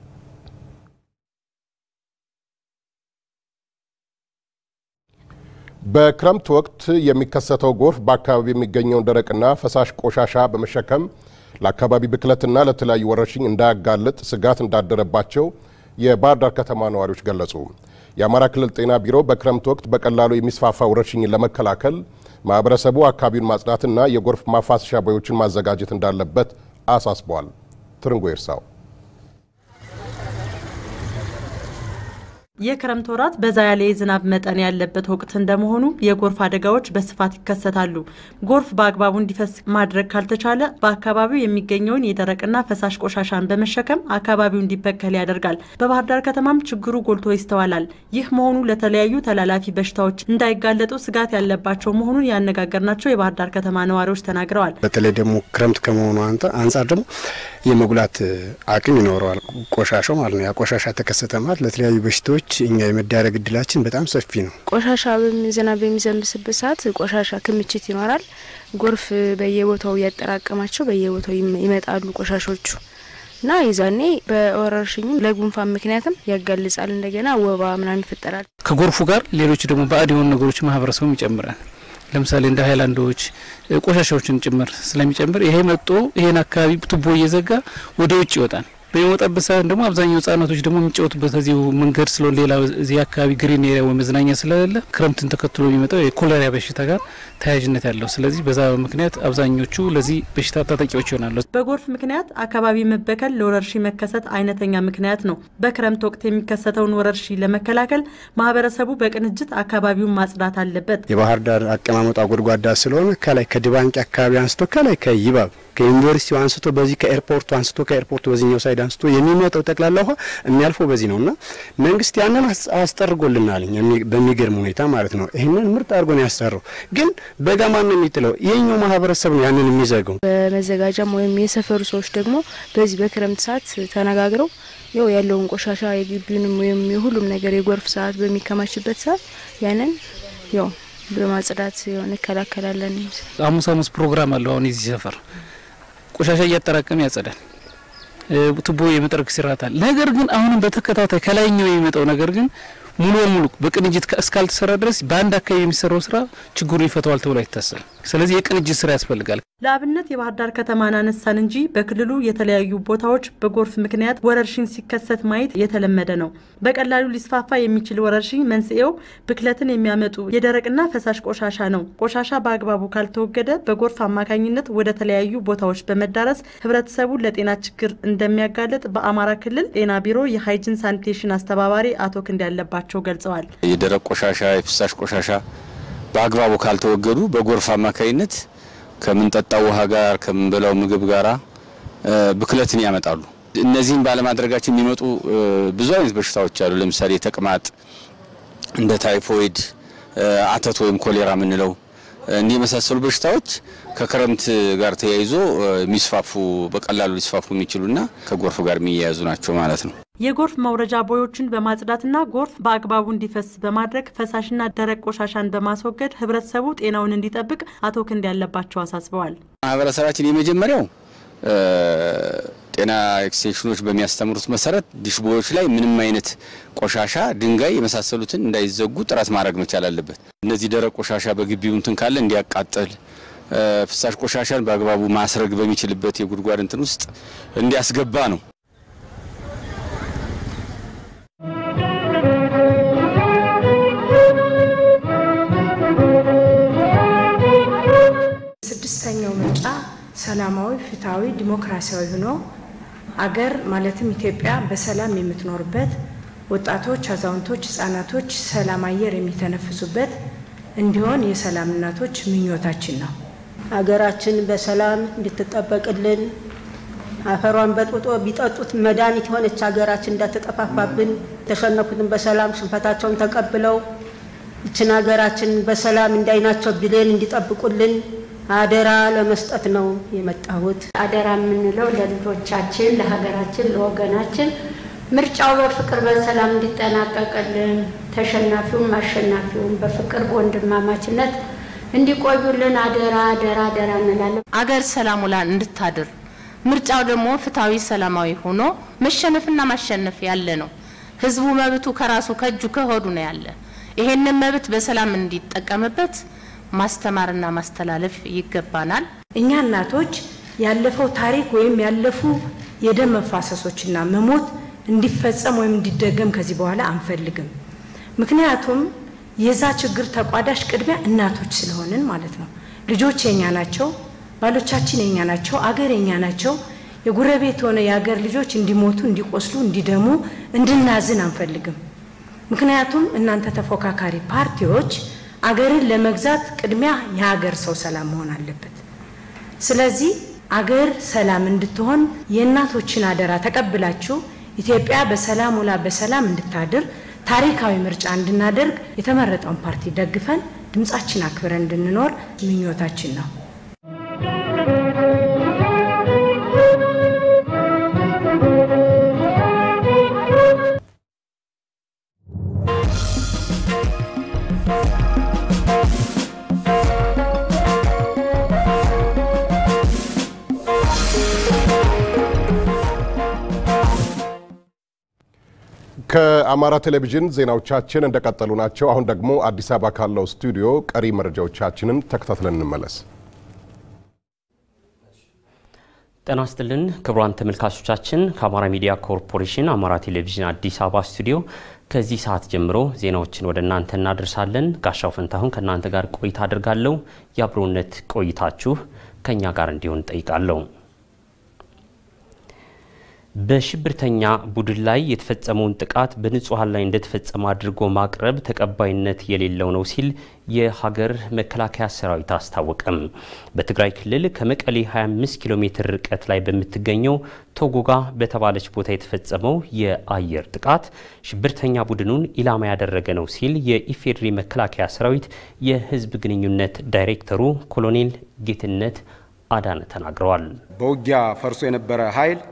በክረምት ወቅት የሚከሰተው ጎርፍ በአካባቢ የሚገኘውን ደረቅና ፈሳሽ ቆሻሻ በመሸከም ለአካባቢ ብክለትና ለተለያዩ ወረርሽኝ እንዳያጋልጥ ስጋት እንዳደረባቸው የባህር ዳር ከተማ ነዋሪዎች ገለጹ። የአማራ ክልል ጤና ቢሮ በክረምት ወቅት በቀላሉ የሚስፋፋ ወረርሽኝን ለመከላከል ማህበረሰቡ አካባቢውን ማጽዳትና የጎርፍ ማፋሰሻ ቦዮችን ማዘጋጀት እንዳለበት አሳስበዋል። ትርንጎ ይርሳው የክረምት ወራት በዛ ያለ የዝናብ መጠን ያለበት ወቅት እንደመሆኑ የጎርፍ አደጋዎች በስፋት ይከሰታሉ። ጎርፍ በአግባቡ እንዲፈስ ማድረግ ካልተቻለ በአካባቢው የሚገኘውን የደረቅና ፈሳሽ ቆሻሻን በመሸከም አካባቢው እንዲበከል ያደርጋል። በባህር ዳር ከተማም ችግሩ ጎልቶ ይስተዋላል። ይህ መሆኑ ለተለያዩ ተላላፊ በሽታዎች እንዳይጋለጡ ስጋት ያለባቸው መሆኑን ያነጋገርናቸው የባህር ዳር ከተማ ነዋሪዎች ተናግረዋል። በተለይ ደግሞ ክረምት ከመሆኑ አንጻር ደግሞ የመጉላት አቅም ይኖረዋል ቆሻሻው ማለት ነው። ያ ቆሻሻ ተከሰተ ማለት ለተለያዩ በሽታዎች እኛ የመዳረግ እድላችን በጣም ሰፊ ነው። ቆሻሻ ዝናብ በሚዘንብስበት ሰዓት ቆሻሻ ክምችት ይኖራል። ጎርፍ በየቦታው እያጠራቀማቸው በየቦታው ይመጣሉ ቆሻሾቹ እና የዛኔ በወረርሽኝም ለጉንፋን ምክንያትም ያጋልጻል። እንደገና ወባ ምናምን ይፈጠራል። ከጎርፉ ጋር ሌሎች ደግሞ ባዕድ የሆኑ ነገሮች ማህበረሰቡም ይጨምራል። ለምሳሌ እንደ ሀይላንዶች ቆሻሻዎችን ጭምር ስለሚጨምር ይሄ መጦ ይሄን አካባቢ ቱቦ እየዘጋ ወደ ውጭ ይወጣል። በሚወጣበት ሰዓት ደግሞ አብዛኛው ህጻናቶች ደግሞ የሚጫወቱበት እዚሁ መንገድ ስለሆነ ሌላ እዚህ አካባቢ ግሪን ኤሪያ ወይ መዝናኛ ስለሌለ ክረምትን ተከትሎ የሚመጣው የኮሌራ በሽታ ጋር ተያያዥነት ያለው ስለዚህ በዛ ምክንያት አብዛኞቹ ለዚህ በሽታ ተጠቂዎች ይሆናሉ። በጎርፍ ምክንያት አካባቢ መበከል ለወረርሽኝ መከሰት አይነተኛ ምክንያት ነው። በክረምት ወቅት የሚከሰተውን ወረርሽኝ ለመከላከል ማህበረሰቡ በቅንጅት አካባቢውን ማጽዳት አለበት። የባህር ዳር አቀማመጧ ጎድጓዳ ስለሆነ ከላይ ከድባንቂ አካባቢ አንስቶ ከላይ ከይባብ ከዩኒቨርሲቲው አንስቶ በዚህ ከኤርፖርቱ አንስቶ ከኤርፖርቱ በዚህኛው ሳይድ አንስቶ የሚመጣው ጠቅላላ ውሃ የሚያልፈው በዚህ ነው እና መንግስት ያንን አስጠርጎልናል በሚገርም ሁኔታ ማለት ነው። ይህንን ምርጥ አድርጎ ነው ያስጠራው። ግን በጋ ማን ነው የሚጥለው? ይህኛው ማህበረሰብ ነው ያንን የሚዘገው። በመዘጋጃም ወይም የሰፈሩ ሰዎች ደግሞ በዚህ በክረምት ሰዓት ተነጋግረው ያው ያለውን ቆሻሻ የግቢውንም ወይም የሁሉም ነገር የጎርፍ ሰዓት በሚከማችበት ሰዓት ያንን ያው በማጽዳት እንከላከላለን። ሐሙስ ሐሙስ ፕሮግራም አለው። አሁን የዚህ ሰፈር ቆሻሻ እያጠራቀመ ያጸዳል። ቱቦ የመጥረግ ስርዓት አለ። ነገር ግን አሁንም በተከታታይ ከላይኛው የሚመጣው ነገር ግን ሙሉ በሙሉ በቅንጅት እስካልተሰራ ድረስ በአንድ አካባቢ የሚሰራው ስራ ችግሩን ይፈተዋል ተብሎ አይታሰብም። ስለዚህ የቅንጅት ስራ ያስፈልጋል። ለአብነት የባህር ዳር ከተማን አነሳን እንጂ በክልሉ የተለያዩ ቦታዎች በጎርፍ ምክንያት ወረርሽኝ ሲከሰት ማየት የተለመደ ነው። በቀላሉ ሊስፋፋ የሚችል ወረርሽኝ መንስኤው ብክለትን የሚያመጡ የደረቅና ፈሳሽ ቆሻሻ ነው። ቆሻሻ በአግባቡ ካልተወገደ በጎርፍ አማካኝነት ወደ ተለያዩ ቦታዎች በመዳረስ ህብረተሰቡን ለጤና ችግር እንደሚያጋልጥ በአማራ ክልል ጤና ቢሮ የሃይጅን ሳኒቴሽን አስተባባሪ አቶ ክንድ ያለባቸው ገልጸዋል። የደረቅ ቆሻሻ፣ የፍሳሽ ቆሻሻ በአግባቡ ካልተወገዱ በጎርፍ አማካኝነት ከምንጠጣው ውሃ ጋር ከምንበላው ምግብ ጋራ ብክለትን ያመጣሉ። እነዚህን ባለማድረጋችን የሚመጡ ብዙ አይነት በሽታዎች አሉ። ለምሳሌ ተቅማጥ፣ እንደ ታይፎይድ፣ አተት ወይም ኮሌራ የምንለው እንዲህ የመሳሰሉ በሽታዎች ከክረምት ጋር ተያይዞ የሚስፋፉ በቀላሉ ሊስፋፉ የሚችሉና ከጎርፍ ጋር የሚያያዙ ናቸው ማለት ነው። የጎርፍ መውረጃ ቦዮችን በማጽዳትና ጎርፍ በአግባቡ እንዲፈስ በማድረግ ፈሳሽና ደረቅ ቆሻሻን በማስወገድ ህብረተሰቡ ጤናውን እንዲጠብቅ አቶ ክንድ ያለባቸው አሳስበዋል። ማህበረሰባችን የመጀመሪያው ጤና ኤክስቴንሽኖች በሚያስተምሩት መሰረት ዲሽቦዮች ላይ ምንም አይነት ቆሻሻ፣ ድንጋይ የመሳሰሉትን እንዳይዘጉ ጥረት ማድረግ መቻል አለበት። እነዚህ ደረቅ ቆሻሻ በግቢው እንትን ካለ እንዲያቃጥል፣ ፍሳሽ ቆሻሻን በአግባቡ ማስረግ በሚችልበት የጉድጓድ እንትን ውስጥ እንዲያስገባ ነው። ስድስተኛው ምርጫ ሰላማዊ፣ ፍትሐዊ፣ ዲሞክራሲያዊ ሆኖ አገር ማለትም ኢትዮጵያ በሰላም የምትኖርበት ወጣቶች፣ አዛውንቶች፣ ህጻናቶች ሰላም አየር የሚተነፍሱበት እንዲሆን የሰላም እናቶች ምኞታችን ነው። ሀገራችን በሰላም እንድትጠበቅልን አፈሯን በጥብጦ ቢጠጡት መድኃኒት የሆነች ሀገራችን እንዳትጠፋፋብን የተሸነፉትን በሰላም ሽንፈታቸውን ተቀብለው ይችን ሀገራችን በሰላም እንዳይናቸው ብሌን እንዲጠብቁልን አደራ ለመስጠት ነው የመጣሁት። አደራ የምንለው ለልጆቻችን፣ ለሀገራችን፣ ለወገናችን ምርጫው በፍቅር በሰላም እንዲጠናቀቅልን ተሸናፊውም አሸናፊውም በፍቅር በወንድማማችነት እንዲቆዩልን አደራ አደራ አደራ እንላለን። አገር ሰላም ውላ እንድታድር ምርጫው ደግሞ ፍትሐዊ ሰላማዊ ሆኖ መሸነፍና ማሸነፍ ያለ ነው። ህዝቡ መብቱ ከራሱ ከእጁ ከሆዱ ነው ያለ። ይሄንን መብት በሰላም እንዲጠቀምበት ማስተማርና ማስተላለፍ ይገባናል። እኛ እናቶች ያለፈው ታሪክ ወይም ያለፉ የደም መፋሰሶችና መሞት እንዲፈጸም ወይም እንዲደገም ከዚህ በኋላ አንፈልግም። ምክንያቱም የዛ ችግር ተቋዳሽ ቅድሚያ እናቶች ስለሆንን ማለት ነው። ልጆች የኛ ናቸው፣ ባሎቻችን የኛ ናቸው፣ አገር የኛ ናቸው። የጉረቤት ሆነ የአገር ልጆች እንዲሞቱ፣ እንዲቆስሉ፣ እንዲደሙ እንድናዝን አንፈልግም። ምክንያቱም እናንተ ተፎካካሪ ፓርቲዎች አገርን ለመግዛት ቅድሚያ የሀገር ሰው ሰላም መሆን አለበት። ስለዚህ አገር ሰላም እንድትሆን የእናቶችን አደራ ተቀብላችሁ ኢትዮጵያ በሰላም ውላ በሰላም እንድታድር ታሪካዊ ምርጫ እንድናደርግ የተመረጠውን ፓርቲ ደግፈን ድምጻችን አክብረን እንድንኖር ምኞታችን ነው። ከአማራ ቴሌቪዥን ዜናዎቻችን እንደቀጠሉ ናቸው። አሁን ደግሞ አዲስ አበባ ካለው ስቱዲዮ ቀሪ መረጃዎቻችንን ተከታትለን እንመለስ። ጤና ይስጥልን ክቡራን ተመልካቾቻችን፣ ከአማራ ሚዲያ ኮርፖሬሽን አማራ ቴሌቪዥን አዲስ አበባ ስቱዲዮ ከዚህ ሰዓት ጀምሮ ዜናዎችን ወደ እናንተ እናደርሳለን። ጋሻው ፈንታሁን ከእናንተ ጋር ቆይታ አድርጋለሁ። የአብሮነት ቆይታችሁ ከእኛ ጋር እንዲሆን ጠይቃለሁ። በሽብርተኛ ቡድን ላይ የተፈጸመውን ጥቃት በንጹሐን ላይ እንደተፈጸመ አድርጎ ማቅረብ ተቀባይነት የሌለው ነው ሲል የሀገር መከላከያ ሰራዊት አስታወቀም። በትግራይ ክልል ከመቀሌ 25 ኪሎ ሜትር ርቀት ላይ በምትገኘው ቶጎጋ በተባለች ቦታ የተፈጸመው የአየር ጥቃት ሽብርተኛ ቡድኑን ኢላማ ያደረገ ነው ሲል የኢፌዴሪ መከላከያ ሰራዊት የህዝብ ግንኙነት ዳይሬክተሩ ኮሎኔል ጌትነት አዳነ ተናግረዋል። በውጊያ ፈርሶ የነበረ ኃይል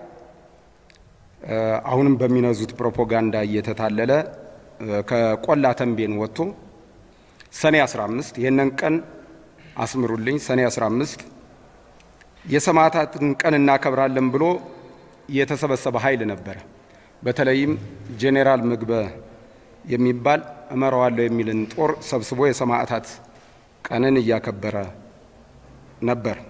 አሁንም በሚነዙት ፕሮፓጋንዳ እየተታለለ ከቆላ ተንቤን ወጥቶ ሰኔ 15 ይህንን ቀን አስምሩልኝ፣ ሰኔ 15 የሰማዕታትን ቀን እናከብራለን ብሎ የተሰበሰበ ኃይል ነበረ። በተለይም ጄኔራል ምግበ የሚባል እመራዋለሁ የሚልን ጦር ሰብስቦ የሰማዕታት ቀንን እያከበረ ነበር።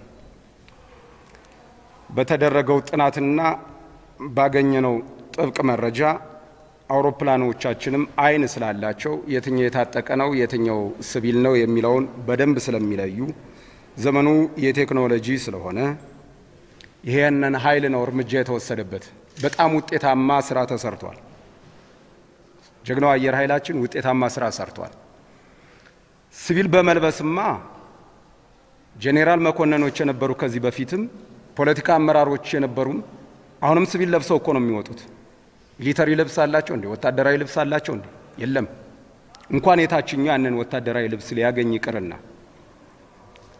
በተደረገው ጥናትና ባገኘነው ጥብቅ መረጃ አውሮፕላኖቻችንም አይን ስላላቸው የትኛው የታጠቀ ነው የትኛው ሲቪል ነው የሚለውን በደንብ ስለሚለዩ ዘመኑ የቴክኖሎጂ ስለሆነ ይሄንን ኃይል ነው እርምጃ የተወሰደበት። በጣም ውጤታማ ስራ ተሰርቷል። ጀግናው አየር ኃይላችን ውጤታማ ስራ ሰርቷል። ሲቪል በመልበስማ ጄኔራል መኮንኖች የነበሩ ከዚህ በፊትም ፖለቲካ አመራሮች የነበሩም አሁንም ሲቪል ለብሰው እኮ ነው የሚወጡት። ሚሊተሪ ልብስ አላቸው እንዴ? ወታደራዊ ልብስ አላቸው እንዴ? የለም። እንኳን የታችኛው ያንን ወታደራዊ ልብስ ሊያገኝ ይቅርና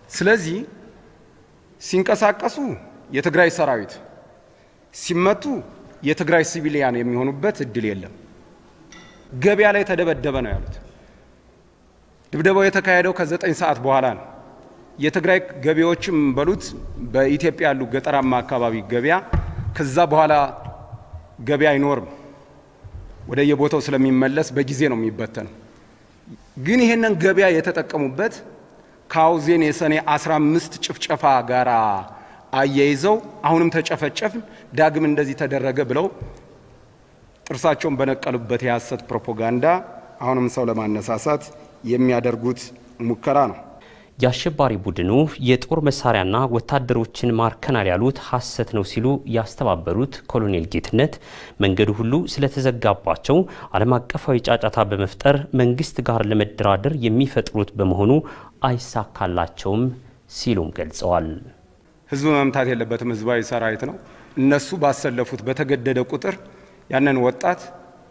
ስለዚህ ሲንቀሳቀሱ የትግራይ ሰራዊት ሲመቱ የትግራይ ሲቪሊያን የሚሆኑበት እድል የለም። ገበያ ላይ ተደበደበ ነው ያሉት። ድብደባው የተካሄደው ከዘጠኝ ሰዓት በኋላ ነው። የትግራይ ገበያዎችም በሉት በኢትዮጵያ ያሉ ገጠራማ አካባቢ ገበያ ከዛ በኋላ ገበያ አይኖርም። ወደ የቦታው ስለሚመለስ በጊዜ ነው የሚበተነው። ግን ይሄንን ገበያ የተጠቀሙበት ከአውዜን የሰኔ 15 ጭፍጨፋ ጋር አያይዘው አሁንም ተጨፈጨፍን፣ ዳግም እንደዚህ ተደረገ ብለው ጥርሳቸውን በነቀሉበት የሐሰት ፕሮፓጋንዳ አሁንም ሰው ለማነሳሳት የሚያደርጉት ሙከራ ነው። የአሸባሪ ቡድኑ የጦር መሳሪያና ወታደሮችን ማርከናል ያሉት ሐሰት ነው ሲሉ ያስተባበሩት ኮሎኔል ጌትነት መንገዱ ሁሉ ስለተዘጋባቸው ዓለም አቀፋዊ ጫጫታ በመፍጠር መንግስት ጋር ለመደራደር የሚፈጥሩት በመሆኑ አይሳካላቸውም ሲሉም ገልጸዋል። ህዝብ መምታት የለበትም። ህዝባዊ ሰራዊት ነው። እነሱ ባሰለፉት በተገደደ ቁጥር ያንን ወጣት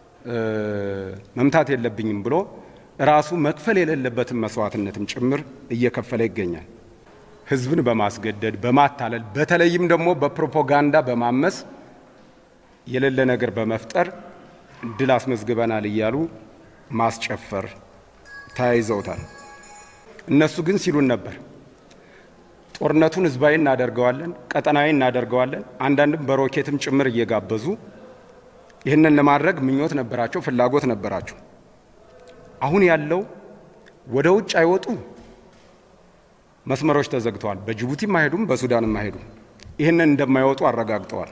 መምታት የለብኝም ብሎ ራሱ መክፈል የሌለበትን መስዋዕትነትም ጭምር እየከፈለ ይገኛል። ህዝብን በማስገደድ በማታለል በተለይም ደግሞ በፕሮፓጋንዳ በማመስ የሌለ ነገር በመፍጠር ድል አስመዝግበናል እያሉ ማስጨፈር ተያይዘውታል። እነሱ ግን ሲሉን ነበር ጦርነቱን ህዝባዊ እናደርገዋለን፣ ቀጠናዊ እናደርገዋለን። አንዳንድም በሮኬትም ጭምር እየጋበዙ ይህንን ለማድረግ ምኞት ነበራቸው፣ ፍላጎት ነበራቸው። አሁን ያለው ወደ ውጭ አይወጡ መስመሮች ተዘግተዋል። በጅቡቲም አይሄዱም፣ በሱዳንም አይሄዱም። ይህንን እንደማይወጡ አረጋግጠዋል።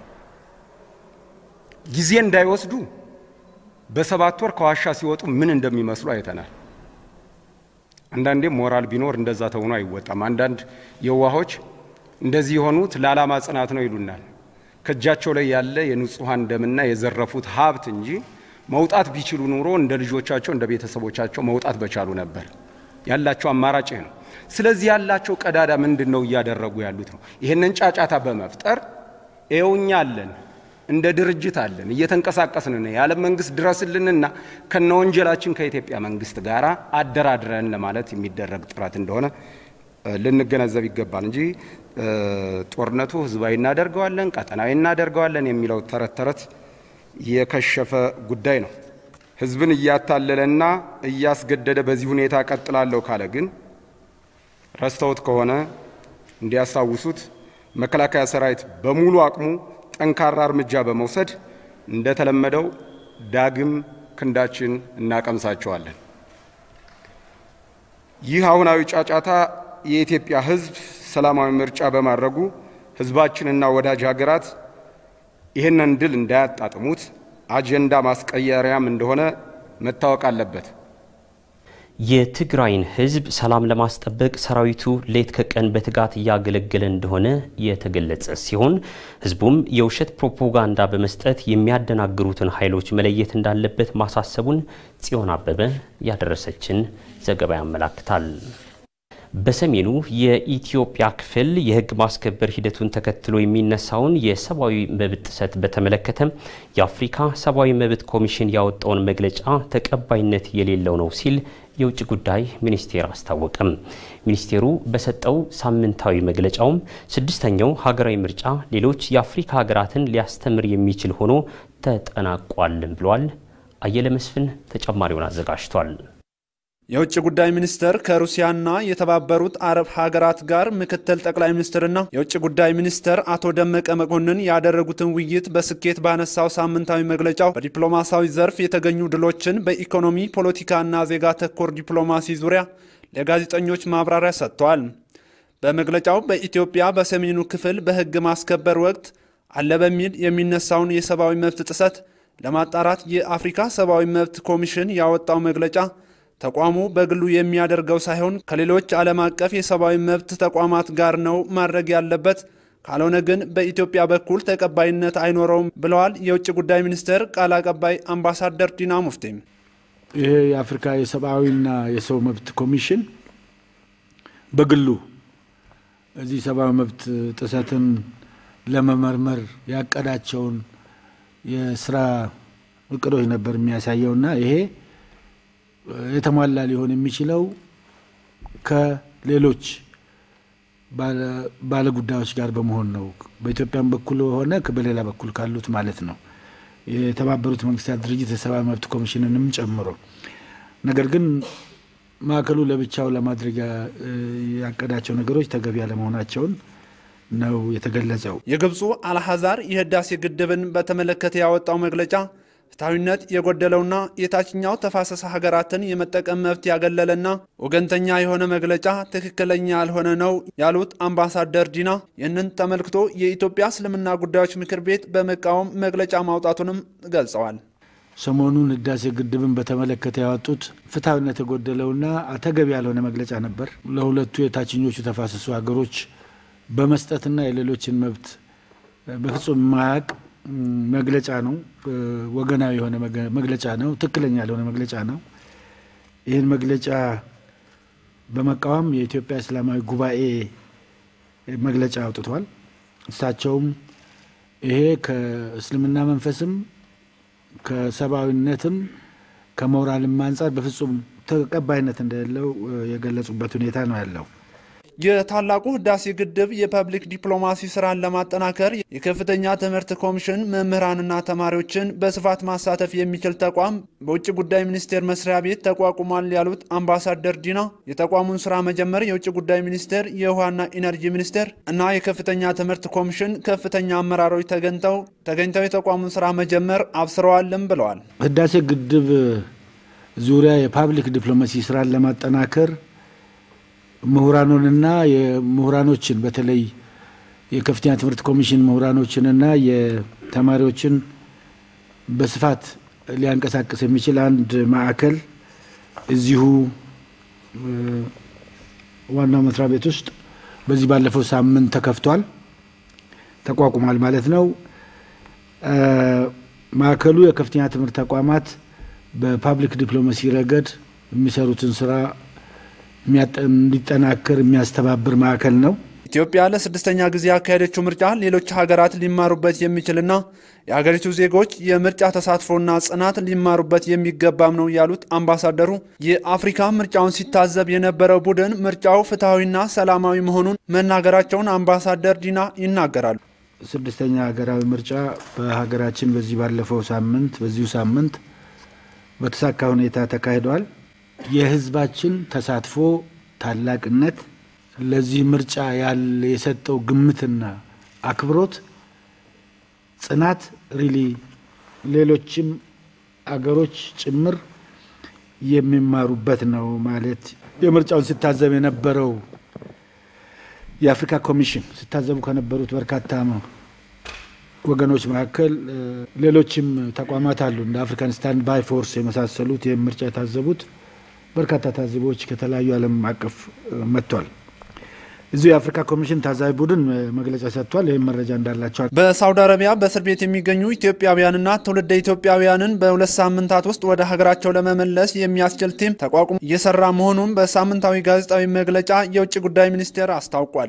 ጊዜ እንዳይወስዱ በሰባት ወር ከዋሻ ሲወጡ ምን እንደሚመስሉ አይተናል። አንዳንዴም ሞራል ቢኖር እንደዛ ተሆኖ አይወጣም። አንዳንድ የዋሆች እንደዚህ የሆኑት ለዓላማ ጽናት ነው ይሉናል። ከእጃቸው ላይ ያለ የንጹሐን ደምና የዘረፉት ሀብት እንጂ መውጣት ቢችሉ ኑሮ እንደ ልጆቻቸው እንደ ቤተሰቦቻቸው መውጣት በቻሉ ነበር። ያላቸው አማራጭ ይህ ነው። ስለዚህ ያላቸው ቀዳዳ ምንድን ነው እያደረጉ ያሉት ነው። ይህንን ጫጫታ በመፍጠር ይኸውኛ አለን፣ እንደ ድርጅት አለን፣ እየተንቀሳቀስን ነው፣ የዓለም መንግስት ድረስልንና ከነ ወንጀላችን ከኢትዮጵያ መንግስት ጋር አደራድረን ለማለት የሚደረግ ጥረት እንደሆነ ልንገነዘብ ይገባል እንጂ ጦርነቱ ህዝባዊ እናደርገዋለን፣ ቀጠናዊ እናደርገዋለን የሚለው ተረት ተረት የከሸፈ ጉዳይ ነው። ህዝብን እያታለለና እያስገደደ በዚህ ሁኔታ ቀጥላለሁ ካለ ግን ረስተውት ከሆነ እንዲያስታውሱት መከላከያ ሰራዊት በሙሉ አቅሙ ጠንካራ እርምጃ በመውሰድ እንደተለመደው ዳግም ክንዳችን እናቀምሳቸዋለን። ይህ አሁናዊ ጫጫታ የኢትዮጵያ ህዝብ ሰላማዊ ምርጫ በማድረጉ ህዝባችንና ወዳጅ ሀገራት ይህንን ድል እንዳያጣጥሙት አጀንዳ ማስቀየሪያም እንደሆነ መታወቅ አለበት። የትግራይን ህዝብ ሰላም ለማስጠበቅ ሰራዊቱ ሌት ከቀን በትጋት እያገለገለ እንደሆነ የተገለጸ ሲሆን ህዝቡም የውሸት ፕሮፓጋንዳ በመስጠት የሚያደናግሩትን ኃይሎች መለየት እንዳለበት ማሳሰቡን ጽዮን አበበ ያደረሰችን ዘገባ ያመላክታል። በሰሜኑ የኢትዮጵያ ክፍል የህግ ማስከበር ሂደቱን ተከትሎ የሚነሳውን የሰብአዊ መብት ጥሰት በተመለከተ የአፍሪካ ሰብአዊ መብት ኮሚሽን ያወጣውን መግለጫ ተቀባይነት የሌለው ነው ሲል የውጭ ጉዳይ ሚኒስቴር አስታወቀም። ሚኒስቴሩ በሰጠው ሳምንታዊ መግለጫውም ስድስተኛው ሀገራዊ ምርጫ ሌሎች የአፍሪካ ሀገራትን ሊያስተምር የሚችል ሆኖ ተጠናቋልም ብሏል። አየለ መስፍን ተጨማሪውን አዘጋጅቷል። የውጭ ጉዳይ ሚኒስቴር ከሩሲያና የተባበሩት አረብ ሀገራት ጋር ምክትል ጠቅላይ ሚኒስትርና የውጭ ጉዳይ ሚኒስትር አቶ ደመቀ መኮንን ያደረጉትን ውይይት በስኬት ባነሳው ሳምንታዊ መግለጫው በዲፕሎማሲያዊ ዘርፍ የተገኙ ድሎችን በኢኮኖሚ ፖለቲካና ዜጋ ተኮር ዲፕሎማሲ ዙሪያ ለጋዜጠኞች ማብራሪያ ሰጥተዋል። በመግለጫው በኢትዮጵያ በሰሜኑ ክፍል በሕግ ማስከበር ወቅት አለ በሚል የሚነሳውን የሰብአዊ መብት ጥሰት ለማጣራት የአፍሪካ ሰብአዊ መብት ኮሚሽን ያወጣው መግለጫ ተቋሙ በግሉ የሚያደርገው ሳይሆን ከሌሎች ዓለም አቀፍ የሰብአዊ መብት ተቋማት ጋር ነው ማድረግ ያለበት፣ ካልሆነ ግን በኢትዮጵያ በኩል ተቀባይነት አይኖረውም ብለዋል የውጭ ጉዳይ ሚኒስቴር ቃል አቀባይ አምባሳደር ዲና ሙፍቲም። ይሄ የአፍሪካ የሰብአዊና የሰው መብት ኮሚሽን በግሉ እዚህ ሰብአዊ መብት ጥሰትን ለመመርመር ያቀዳቸውን የስራ እቅዶች ነበር የሚያሳየውና ይሄ የተሟላ ሊሆን የሚችለው ከሌሎች ባለ ጉዳዮች ጋር በመሆን ነው። በኢትዮጵያም በኩል ሆነ በሌላ በኩል ካሉት ማለት ነው። የተባበሩት መንግስታት ድርጅት የሰብአዊ መብት ኮሚሽንንም ጨምሮ ነገር ግን ማዕከሉ ለብቻው ለማድረግ ያቀዳቸው ነገሮች ተገቢ ያለመሆናቸውን ነው የተገለጸው። የግብፁ አልሐዛር የህዳሴ ግድብን በተመለከተ ያወጣው መግለጫ ፍትሐዊነት የጎደለውና የታችኛው ተፋሰስ ሀገራትን የመጠቀም መብት ያገለለና ወገንተኛ የሆነ መግለጫ ትክክለኛ ያልሆነ ነው ያሉት አምባሳደር ዲና ይህንን ተመልክቶ የኢትዮጵያ እስልምና ጉዳዮች ምክር ቤት በመቃወም መግለጫ ማውጣቱንም ገልጸዋል። ሰሞኑን ህዳሴ ግድብን በተመለከተ ያወጡት ፍትሐዊነት የጎደለውና ተገቢ ያልሆነ መግለጫ ነበር። ለሁለቱ የታችኞቹ ተፋሰሱ ሀገሮች በመስጠትና የሌሎችን መብት በፍጹም ማያቅ መግለጫ ነው። ወገናዊ የሆነ መግለጫ ነው። ትክክለኛ ያልሆነ መግለጫ ነው። ይህን መግለጫ በመቃወም የኢትዮጵያ እስላማዊ ጉባኤ መግለጫ አውጥቷል። እሳቸውም ይሄ ከእስልምና መንፈስም ከሰብአዊነትም ከሞራልም አንጻር በፍጹም ተቀባይነት እንደሌለው የገለጹበት ሁኔታ ነው ያለው። የታላቁ ህዳሴ ግድብ የፐብሊክ ዲፕሎማሲ ስራን ለማጠናከር የከፍተኛ ትምህርት ኮሚሽን መምህራንና ተማሪዎችን በስፋት ማሳተፍ የሚችል ተቋም በውጭ ጉዳይ ሚኒስቴር መስሪያ ቤት ተቋቁሟል ያሉት አምባሳደር ዲና የተቋሙን ስራ መጀመር የውጭ ጉዳይ ሚኒስቴር፣ የውሃና ኢነርጂ ሚኒስቴር እና የከፍተኛ ትምህርት ኮሚሽን ከፍተኛ አመራሮች ተገኝተው ተገኝተው የተቋሙን ስራ መጀመር አብስረዋልም ብለዋል። ህዳሴ ግድብ ዙሪያ የፓብሊክ ዲፕሎማሲ ስራን ለማጠናከር ምሁራኑንና የምሁራኖችን በተለይ የከፍተኛ ትምህርት ኮሚሽን ምሁራኖችንና የተማሪዎችን በስፋት ሊያንቀሳቅስ የሚችል አንድ ማዕከል እዚሁ ዋናው መስሪያ ቤት ውስጥ በዚህ ባለፈው ሳምንት ተከፍቷል፣ ተቋቁሟል ማለት ነው። ማዕከሉ የከፍተኛ ትምህርት ተቋማት በፓብሊክ ዲፕሎማሲ ረገድ የሚሰሩትን ስራ እንዲጠናከር የሚያስተባብር ማዕከል ነው። ኢትዮጵያ ለስድስተኛ ጊዜ ያካሄደችው ምርጫ ሌሎች ሀገራት ሊማሩበት የሚችልና የሀገሪቱ ዜጎች የምርጫ ተሳትፎና ጽናት ሊማሩበት የሚገባም ነው ያሉት አምባሳደሩ የአፍሪካ ምርጫውን ሲታዘብ የነበረው ቡድን ምርጫው ፍትሐዊና ሰላማዊ መሆኑን መናገራቸውን አምባሳደር ዲና ይናገራሉ። ስድስተኛ ሀገራዊ ምርጫ በሀገራችን በዚህ ባለፈው ሳምንት በዚሁ ሳምንት በተሳካ ሁኔታ ተካሂዷል። የህዝባችን ተሳትፎ ታላቅነት ለዚህ ምርጫ ያለ የሰጠው ግምትና አክብሮት ጽናት ሪሊ ሌሎችም አገሮች ጭምር የሚማሩበት ነው ማለት የምርጫውን ሲታዘብ የነበረው የአፍሪካ ኮሚሽን ሲታዘቡ ከነበሩት በርካታ ወገኖች መካከል ሌሎችም ተቋማት አሉ። እንደ አፍሪካን ስታንድ ባይ ፎርስ የመሳሰሉት ይህም ምርጫ የታዘቡት በርካታ ታዛቢዎች ከተለያዩ ዓለም አቀፍ መጥቷል። እዚሁ የአፍሪካ ኮሚሽን ታዛቢ ቡድን መግለጫ ሰጥቷል። ይህም መረጃ እንዳላቸዋል። በሳውዲ አረቢያ በእስር ቤት የሚገኙ ኢትዮጵያውያንና ትውልደ ኢትዮጵያውያንን በሁለት ሳምንታት ውስጥ ወደ ሀገራቸው ለመመለስ የሚያስችል ቲም ተቋቁሞ እየሰራ መሆኑን በሳምንታዊ ጋዜጣዊ መግለጫ የውጭ ጉዳይ ሚኒስቴር አስታውቋል።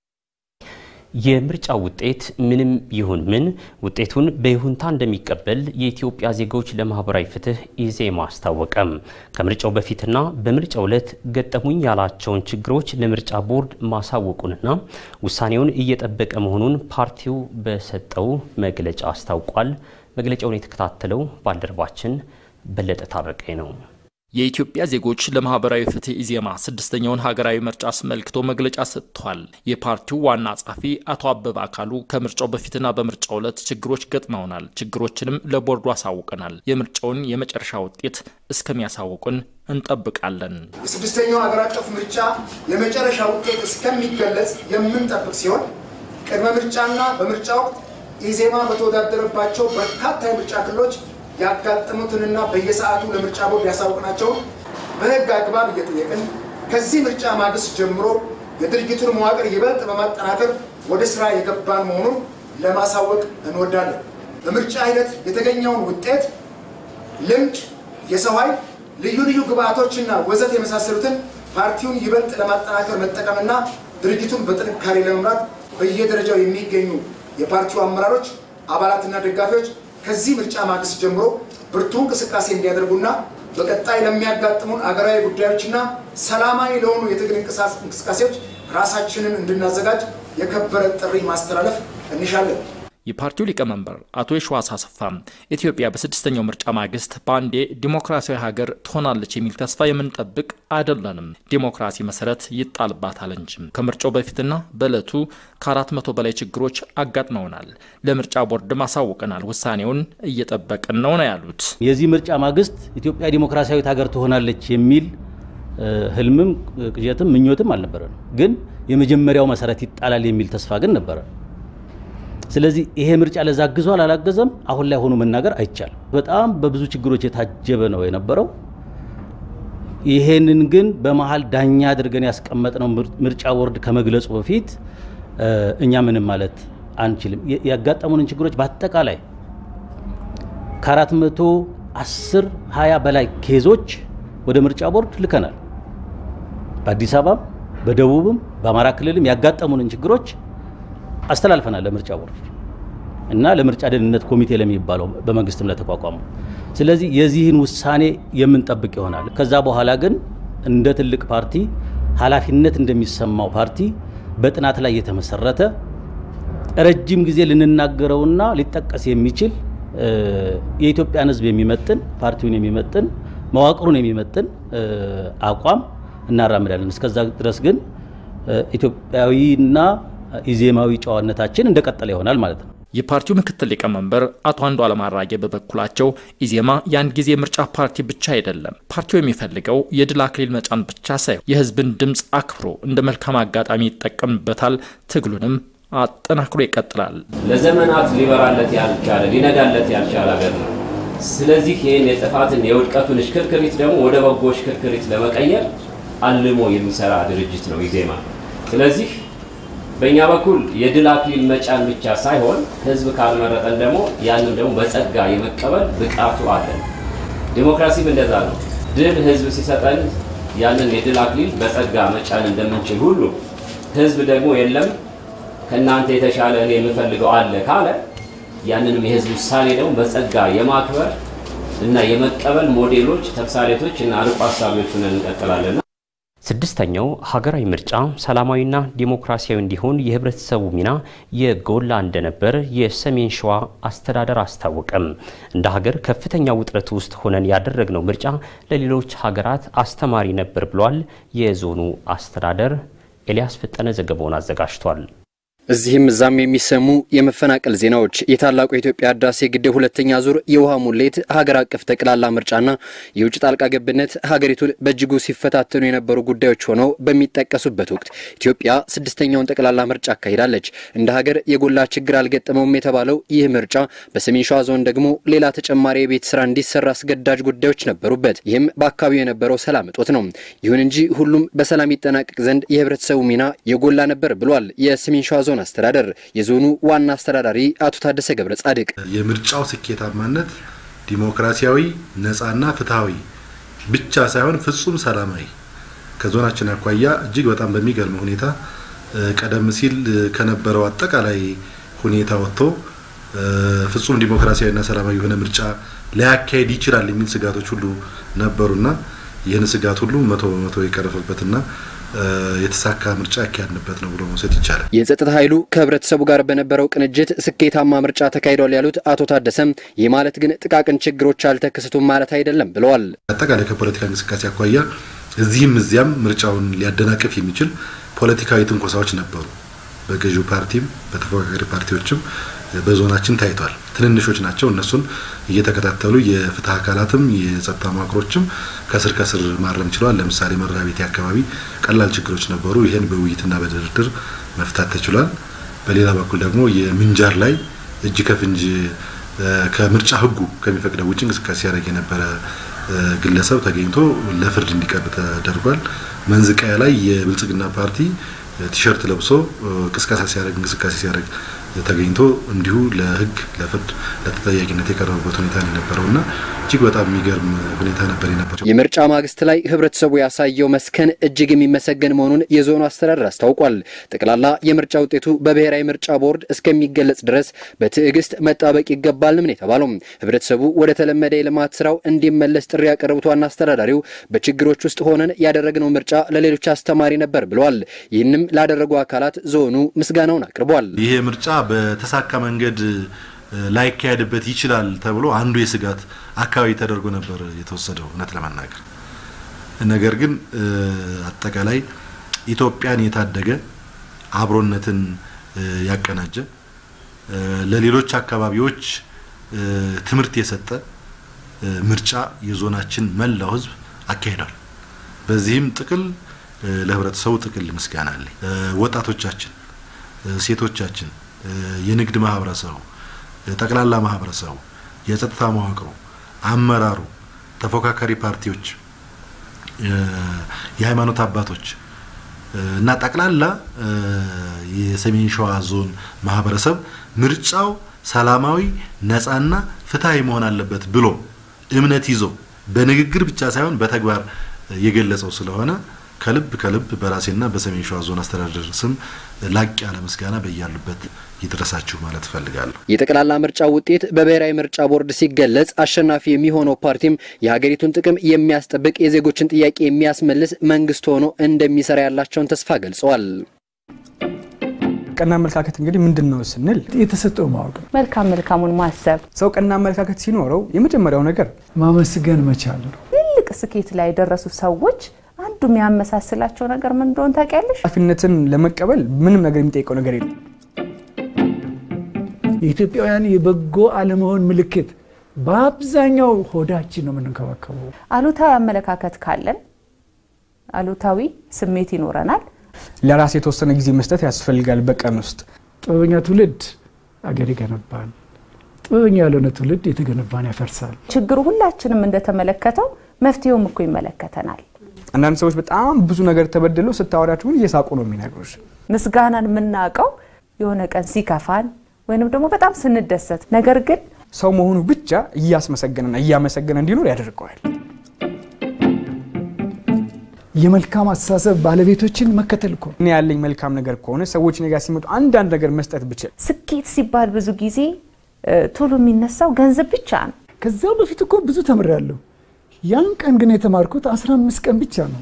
የምርጫ ውጤት ምንም ይሁን ምን ውጤቱን በይሁንታ እንደሚቀበል የኢትዮጵያ ዜጎች ለማህበራዊ ፍትህ ኢዜማ አስታወቀም። ከምርጫው በፊትና በምርጫው ዕለት ገጠሙኝ ያላቸውን ችግሮች ለምርጫ ቦርድ ማሳወቁንና ውሳኔውን እየጠበቀ መሆኑን ፓርቲው በሰጠው መግለጫ አስታውቋል። መግለጫውን የተከታተለው ባልደረባችን በለጠ ታረቀኝ ነው። የኢትዮጵያ ዜጎች ለማህበራዊ ፍትህ ኢዜማ ስድስተኛውን ሀገራዊ ምርጫ አስመልክቶ መግለጫ ሰጥቷል። የፓርቲው ዋና ጸሐፊ አቶ አበበ አካሉ ከምርጫው በፊትና በምርጫው ዕለት ችግሮች ገጥመውናል፣ ችግሮችንም ለቦርዱ አሳውቀናል። የምርጫውን የመጨረሻ ውጤት እስከሚያሳውቁን እንጠብቃለን። የስድስተኛው ሀገር አቀፍ ምርጫ የመጨረሻ ውጤት እስከሚገለጽ የምንጠብቅ ሲሆን ቅድመ ምርጫና በምርጫ ወቅት ኢዜማ በተወዳደረባቸው በርካታ የምርጫ ክልሎች ያጋጠሙትንና በየሰዓቱ ለምርጫ ቦርድ ያሳውቅናቸውን በሕግ አግባብ እየጠየቅን ከዚህ ምርጫ ማግስት ጀምሮ የድርጅቱን መዋቅር ይበልጥ በማጠናከር ወደ ስራ የገባን መሆኑን ለማሳወቅ እንወዳለን። በምርጫ ሂደት የተገኘውን ውጤት፣ ልምድ፣ የሰው ኃይል፣ ልዩ ልዩ ግብአቶችና ወዘት የመሳሰሉትን ፓርቲውን ይበልጥ ለማጠናከር መጠቀምና ድርጅቱን በጥንካሬ ለመምራት በየደረጃው የሚገኙ የፓርቲው አመራሮች፣ አባላትና ደጋፊዎች ከዚህ ምርጫ ማግስት ጀምሮ ብርቱ እንቅስቃሴ እንዲያደርጉና በቀጣይ ለሚያጋጥሙን አገራዊ ጉዳዮችና ሰላማዊ ለሆኑ የትግል እንቅስቃሴዎች ራሳችንን እንድናዘጋጅ የከበረ ጥሪ ማስተላለፍ እንሻለን። የፓርቲው ሊቀመንበር አቶ የሸዋስ አሰፋ ኢትዮጵያ በስድስተኛው ምርጫ ማግስት በአንዴ ዲሞክራሲያዊ ሀገር ትሆናለች የሚል ተስፋ የምንጠብቅ አይደለንም። ዲሞክራሲ መሰረት ይጣልባታል እንጂም። ከምርጫው በፊትና በዕለቱ ከአራት መቶ በላይ ችግሮች አጋጥመውናል። ለምርጫ ቦርድም አሳውቀናል። ውሳኔውን እየጠበቅን ነው ነው ያሉት። የዚህ ምርጫ ማግስት ኢትዮጵያ ዲሞክራሲያዊት ሀገር ትሆናለች የሚል ህልምም ቅዠትም ምኞትም አልነበረን። ግን የመጀመሪያው መሰረት ይጣላል የሚል ተስፋ ግን ነበረ። ስለዚህ ይሄ ምርጫ ለዛ አግዟል አላገዘም፣ አሁን ላይ ሆኖ መናገር አይቻልም። በጣም በብዙ ችግሮች የታጀበ ነው የነበረው። ይሄንን ግን በመሀል ዳኛ አድርገን ያስቀመጥነው ምርጫ ቦርድ ከመግለጹ በፊት እኛ ምንም ማለት አንችልም። ያጋጠሙንን ችግሮች በአጠቃላይ ከአራት መቶ አስር ሀያ በላይ ኬዞች ወደ ምርጫ ቦርድ ልከናል። በአዲስ አበባም በደቡብም በአማራ ክልልም ያጋጠሙንን ችግሮች አስተላልፈናል ለምርጫ ቦርድ እና ለምርጫ ደህንነት ኮሚቴ ለሚባለው በመንግስትም ለተቋቋመው። ስለዚህ የዚህን ውሳኔ የምንጠብቅ ይሆናል። ከዛ በኋላ ግን እንደ ትልቅ ፓርቲ ኃላፊነት እንደሚሰማው ፓርቲ በጥናት ላይ የተመሰረተ ረጅም ጊዜ ልንናገረውና ሊጠቀስ የሚችል የኢትዮጵያን ሕዝብ የሚመጥን ፓርቲውን የሚመጥን መዋቅሩን የሚመጥን አቋም እናራምዳለን። እስከዛ ድረስ ግን ኢትዮጵያዊና ኢዜማዊ ጨዋነታችን እንደቀጠለ ይሆናል ማለት ነው። የፓርቲው ምክትል ሊቀመንበር አቶ አንዱዓለም አራጌ በበኩላቸው ኢዜማ የአንድ ጊዜ ምርጫ ፓርቲ ብቻ አይደለም። ፓርቲው የሚፈልገው የድል አክሊል መጫን ብቻ ሳይሆን የህዝብን ድምፅ አክብሮ እንደ መልካም አጋጣሚ ይጠቀምበታል። ትግሉንም አጠናክሮ ይቀጥላል። ለዘመናት ሊበራለት ያልቻለ ሊነጋለት ያልቻለ ሀገር ነው። ስለዚህ ይህን የጥፋትን የውድቀቱን ሽክርክሪት ደግሞ ወደ በጎ ሽክርክሪት ለመቀየር አልሞ የሚሰራ ድርጅት ነው ኢዜማ። ስለዚህ በእኛ በኩል የድል አክሊል መጫን ብቻ ሳይሆን ህዝብ ካልመረጠን ደግሞ ያንን ደግሞ በጸጋ የመቀበል ብቃቱ አለን። ዲሞክራሲም እንደዛ ነው። ድል ህዝብ ሲሰጠን ያንን የድል አክሊል በጸጋ መጫን እንደምንችል ሁሉ ህዝብ ደግሞ የለም ከእናንተ የተሻለ እኔ የምፈልገው አለ ካለ ያንንም የህዝብ ውሳኔ ደግሞ በጸጋ የማክበር እና የመቀበል ሞዴሎች፣ ተምሳሌቶች እና አርቆ ሀሳቢዎች ሆነን እንቀጥላለን። ስድስተኛው ሀገራዊ ምርጫ ሰላማዊና ዲሞክራሲያዊ እንዲሆን የህብረተሰቡ ሚና የጎላ እንደነበር የሰሜን ሸዋ አስተዳደር አስታወቀም። እንደ ሀገር ከፍተኛ ውጥረት ውስጥ ሆነን ያደረግነው ምርጫ ለሌሎች ሀገራት አስተማሪ ነበር ብሏል የዞኑ አስተዳደር። ኤልያስ ፈጠነ ዘገባውን አዘጋጅቷል። እዚህም እዛም የሚሰሙ የመፈናቀል ዜናዎች የታላቁ የኢትዮጵያ ህዳሴ ግድብ ሁለተኛ ዙር የውሃ ሙሌት፣ ሀገር አቀፍ ጠቅላላ ምርጫና የውጭ ጣልቃ ገብነት ሀገሪቱን በእጅጉ ሲፈታተኑ የነበሩ ጉዳዮች ሆነው በሚጠቀሱበት ወቅት ኢትዮጵያ ስድስተኛውን ጠቅላላ ምርጫ አካሂዳለች። እንደ ሀገር የጎላ ችግር አልገጠመውም የተባለው ይህ ምርጫ በሰሜን ሸዋ ዞን ደግሞ ሌላ ተጨማሪ የቤት ስራ እንዲሰራ አስገዳጅ ጉዳዮች ነበሩበት። ይህም በአካባቢው የነበረው ሰላም እጦት ነው። ይሁን እንጂ ሁሉም በሰላም ይጠናቀቅ ዘንድ የህብረተሰቡ ሚና የጎላ ነበር ብሏል የሰሜን ሸዋ ዞን አስተዳደር የዞኑ ዋና አስተዳዳሪ አቶ ታደሰ ገብረ ጻድቅ የምርጫው ስኬታማነት ዲሞክራሲያዊ ነፃና ፍትሐዊ ብቻ ሳይሆን ፍጹም ሰላማዊ ከዞናችን አኳያ እጅግ በጣም በሚገርም ሁኔታ ቀደም ሲል ከነበረው አጠቃላይ ሁኔታ ወጥቶ ፍጹም ዲሞክራሲያዊና ሰላማዊ የሆነ ምርጫ ሊያካሄድ ይችላል የሚል ስጋቶች ሁሉ ነበሩና ይህን ስጋት ሁሉ መቶ በመቶ የቀረፈበትና የተሳካ ምርጫ ያካሄድንበት ነው ብሎ መውሰድ ይቻላል። የጸጥታ ኃይሉ ከህብረተሰቡ ጋር በነበረው ቅንጅት ስኬታማ ምርጫ ተካሂዷል ያሉት አቶ ታደሰም ይህ ማለት ግን ጥቃቅን ችግሮች አልተከሰቱም ማለት አይደለም ብለዋል። አጠቃላይ ከፖለቲካ እንቅስቃሴ አኳያ እዚህም እዚያም ምርጫውን ሊያደናቅፍ የሚችል ፖለቲካዊ ትንኮሳዎች ነበሩ። በገዢው ፓርቲም በተፎካካሪ ፓርቲዎችም በዞናችን ታይቷል። ትንንሾች ናቸው። እነሱን እየተከታተሉ የፍትህ አካላትም የጸጥታ መዋቅሮችም ከስር ከስር ማረም ችለዋል። ለምሳሌ መራቤቴ አካባቢ ቀላል ችግሮች ነበሩ። ይህን በውይይትና በድርድር መፍታት ተችሏል። በሌላ በኩል ደግሞ የምንጃር ላይ እጅ ከፍንጅ ከምርጫ ህጉ ከሚፈቅደው ውጭ እንቅስቃሴ ሲያደርግ የነበረ ግለሰብ ተገኝቶ ለፍርድ እንዲቀርብ ተደርጓል። መንዝቃያ ላይ የብልጽግና ፓርቲ ቲሸርት ለብሶ ቅስቀሳ ሲያደርግ እንቅስቃሴ ሲያደርግ ተገኝቶ እንዲሁ ለህግ ለፍርድ ለተጠያቂነት የቀረቡበት ሁኔታ ነው የነበረውና እጅግ በጣም የሚገርም ሁኔታ ነበር የነበረው። የምርጫ ማግስት ላይ ህብረተሰቡ ያሳየው መስከን እጅግ የሚመሰገን መሆኑን የዞኑ አስተዳደር አስታውቋል። ጠቅላላ የምርጫ ውጤቱ በብሔራዊ ምርጫ ቦርድ እስከሚገለጽ ድረስ በትዕግስት መጣበቅ ይገባል ነው የተባለው። ህብረተሰቡ ወደ ተለመደ የልማት ስራው እንዲመለስ ጥሪ ያቀረቡት ዋና አስተዳዳሪው በችግሮች ውስጥ ሆነን ያደረግነው ምርጫ ለሌሎች አስተማሪ ነበር ብለዋል። ይህንም ላደረጉ አካላት ዞኑ ምስጋናውን አቅርቧል። ይሄ ምርጫ በተሳካ መንገድ ላይካሄድበት ይችላል ተብሎ አንዱ የስጋት አካባቢ ተደርጎ ነበር የተወሰደው እውነት ለመናገር ነገር ግን አጠቃላይ ኢትዮጵያን የታደገ አብሮነትን ያቀናጀ ለሌሎች አካባቢዎች ትምህርት የሰጠ ምርጫ የዞናችን መላው ህዝብ አካሂዷል። በዚህም ጥቅል ለህብረተሰቡ ጥቅል ምስጋና አለኝ። ወጣቶቻችን፣ ሴቶቻችን፣ የንግድ ማህበረሰቡ፣ ጠቅላላ ማህበረሰቡ፣ የጸጥታ መዋቅሩ፣ አመራሩ፣ ተፎካካሪ ፓርቲዎች፣ የሃይማኖት አባቶች እና ጠቅላላ የሰሜን ሸዋ ዞን ማህበረሰብ ምርጫው ሰላማዊ ነፃና ፍትሐዊ መሆን አለበት ብሎ እምነት ይዞ በንግግር ብቻ ሳይሆን በተግባር የገለጸው ስለሆነ ከልብ ከልብ በራሴና በሰሜን ሸዋ ዞን አስተዳደር ስም ላቅ ያለ ምስጋና በያሉበት ይድረሳችሁ ማለት እፈልጋለሁ። የጠቅላላ ምርጫ ውጤት በብሔራዊ ምርጫ ቦርድ ሲገለጽ አሸናፊ የሚሆነው ፓርቲም የሀገሪቱን ጥቅም የሚያስጠብቅ የዜጎችን ጥያቄ የሚያስመልስ መንግስት ሆኖ እንደሚሰራ ያላቸውን ተስፋ ገልጸዋል። ቀና አመለካከት እንግዲህ ምንድን ነው ስንል የተሰጠው ማወቅ ነው። መልካም መልካሙን ማሰብ ሰው ቀና አመለካከት ሲኖረው የመጀመሪያው ነገር ማመስገን መቻል ነው። ትልቅ ስኬት ላይ የደረሱ ሰዎች አንዱ የሚያመሳስላቸው ነገር ምን እንደሆነ ታውቂያለሽ? ኃላፊነትን ለመቀበል ምንም ነገር የሚጠይቀው ነገር የለም። የኢትዮጵያውያን የበጎ አለመሆን ምልክት በአብዛኛው ሆዳችን ነው የምንንከባከበው። አሉታዊ አመለካከት ካለን አሉታዊ ስሜት ይኖረናል። ለራስ የተወሰነ ጊዜ መስጠት ያስፈልጋል በቀን ውስጥ። ጥበበኛ ትውልድ አገር ይገነባል። ጥበበኛ ያልሆነ ትውልድ የተገነባን ያፈርሳል። ችግሩ ሁላችንም እንደተመለከተው መፍትሄውም እኮ ይመለከተናል። አንዳንድ ሰዎች በጣም ብዙ ነገር ተበድለው ስታወራቸው ግን እየሳቁ ነው የሚነግሩሽ። ምስጋናን የምናውቀው የሆነ ቀን ሲከፋን ወይንም ደግሞ በጣም ስንደሰት፣ ነገር ግን ሰው መሆኑ ብቻ እያስመሰገነና እያመሰገነ እንዲኖር ያደርገዋል። የመልካም አስተሳሰብ ባለቤቶችን መከተል እኮ እኔ ያለኝ መልካም ነገር ከሆነ ሰዎች እኔ ጋር ሲመጡ አንዳንድ ነገር መስጠት ብችል። ስኬት ሲባል ብዙ ጊዜ ቶሎ የሚነሳው ገንዘብ ብቻ ነው። ከዛ በፊት እኮ ብዙ ተምሬያለሁ። ያን ቀን ግን የተማርኩት 15 ቀን ብቻ ነው።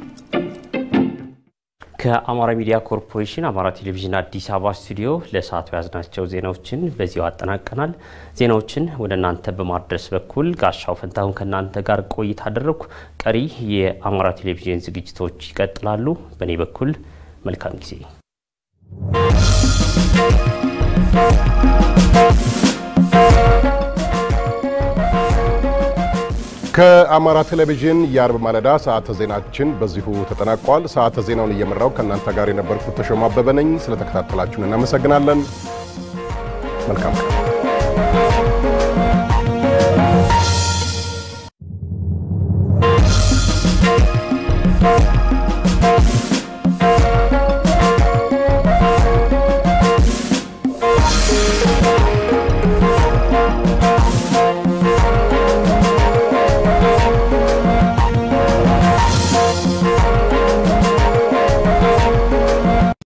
ከአማራ ሚዲያ ኮርፖሬሽን አማራ ቴሌቪዥን አዲስ አበባ ስቱዲዮ ለሰዓቱ ያዝናቸው ዜናዎችን በዚሁ አጠናቀናል። ዜናዎችን ወደ እናንተ በማድረስ በኩል ጋሻው ፈንታሁን ከእናንተ ጋር ቆይታ አደረግኩ። ቀሪ የአማራ ቴሌቪዥን ዝግጅቶች ይቀጥላሉ። በእኔ በኩል መልካም ጊዜ ከአማራ ቴሌቪዥን የአርብ ማለዳ ሰዓተ ዜናችን በዚሁ ተጠናቋል። ሰዓተ ዜናውን እየመራው ከእናንተ ጋር የነበርኩት ተሾማ አበበ ነኝ። ስለተከታተላችሁን እናመሰግናለን። መልካም ቀን። Thank you.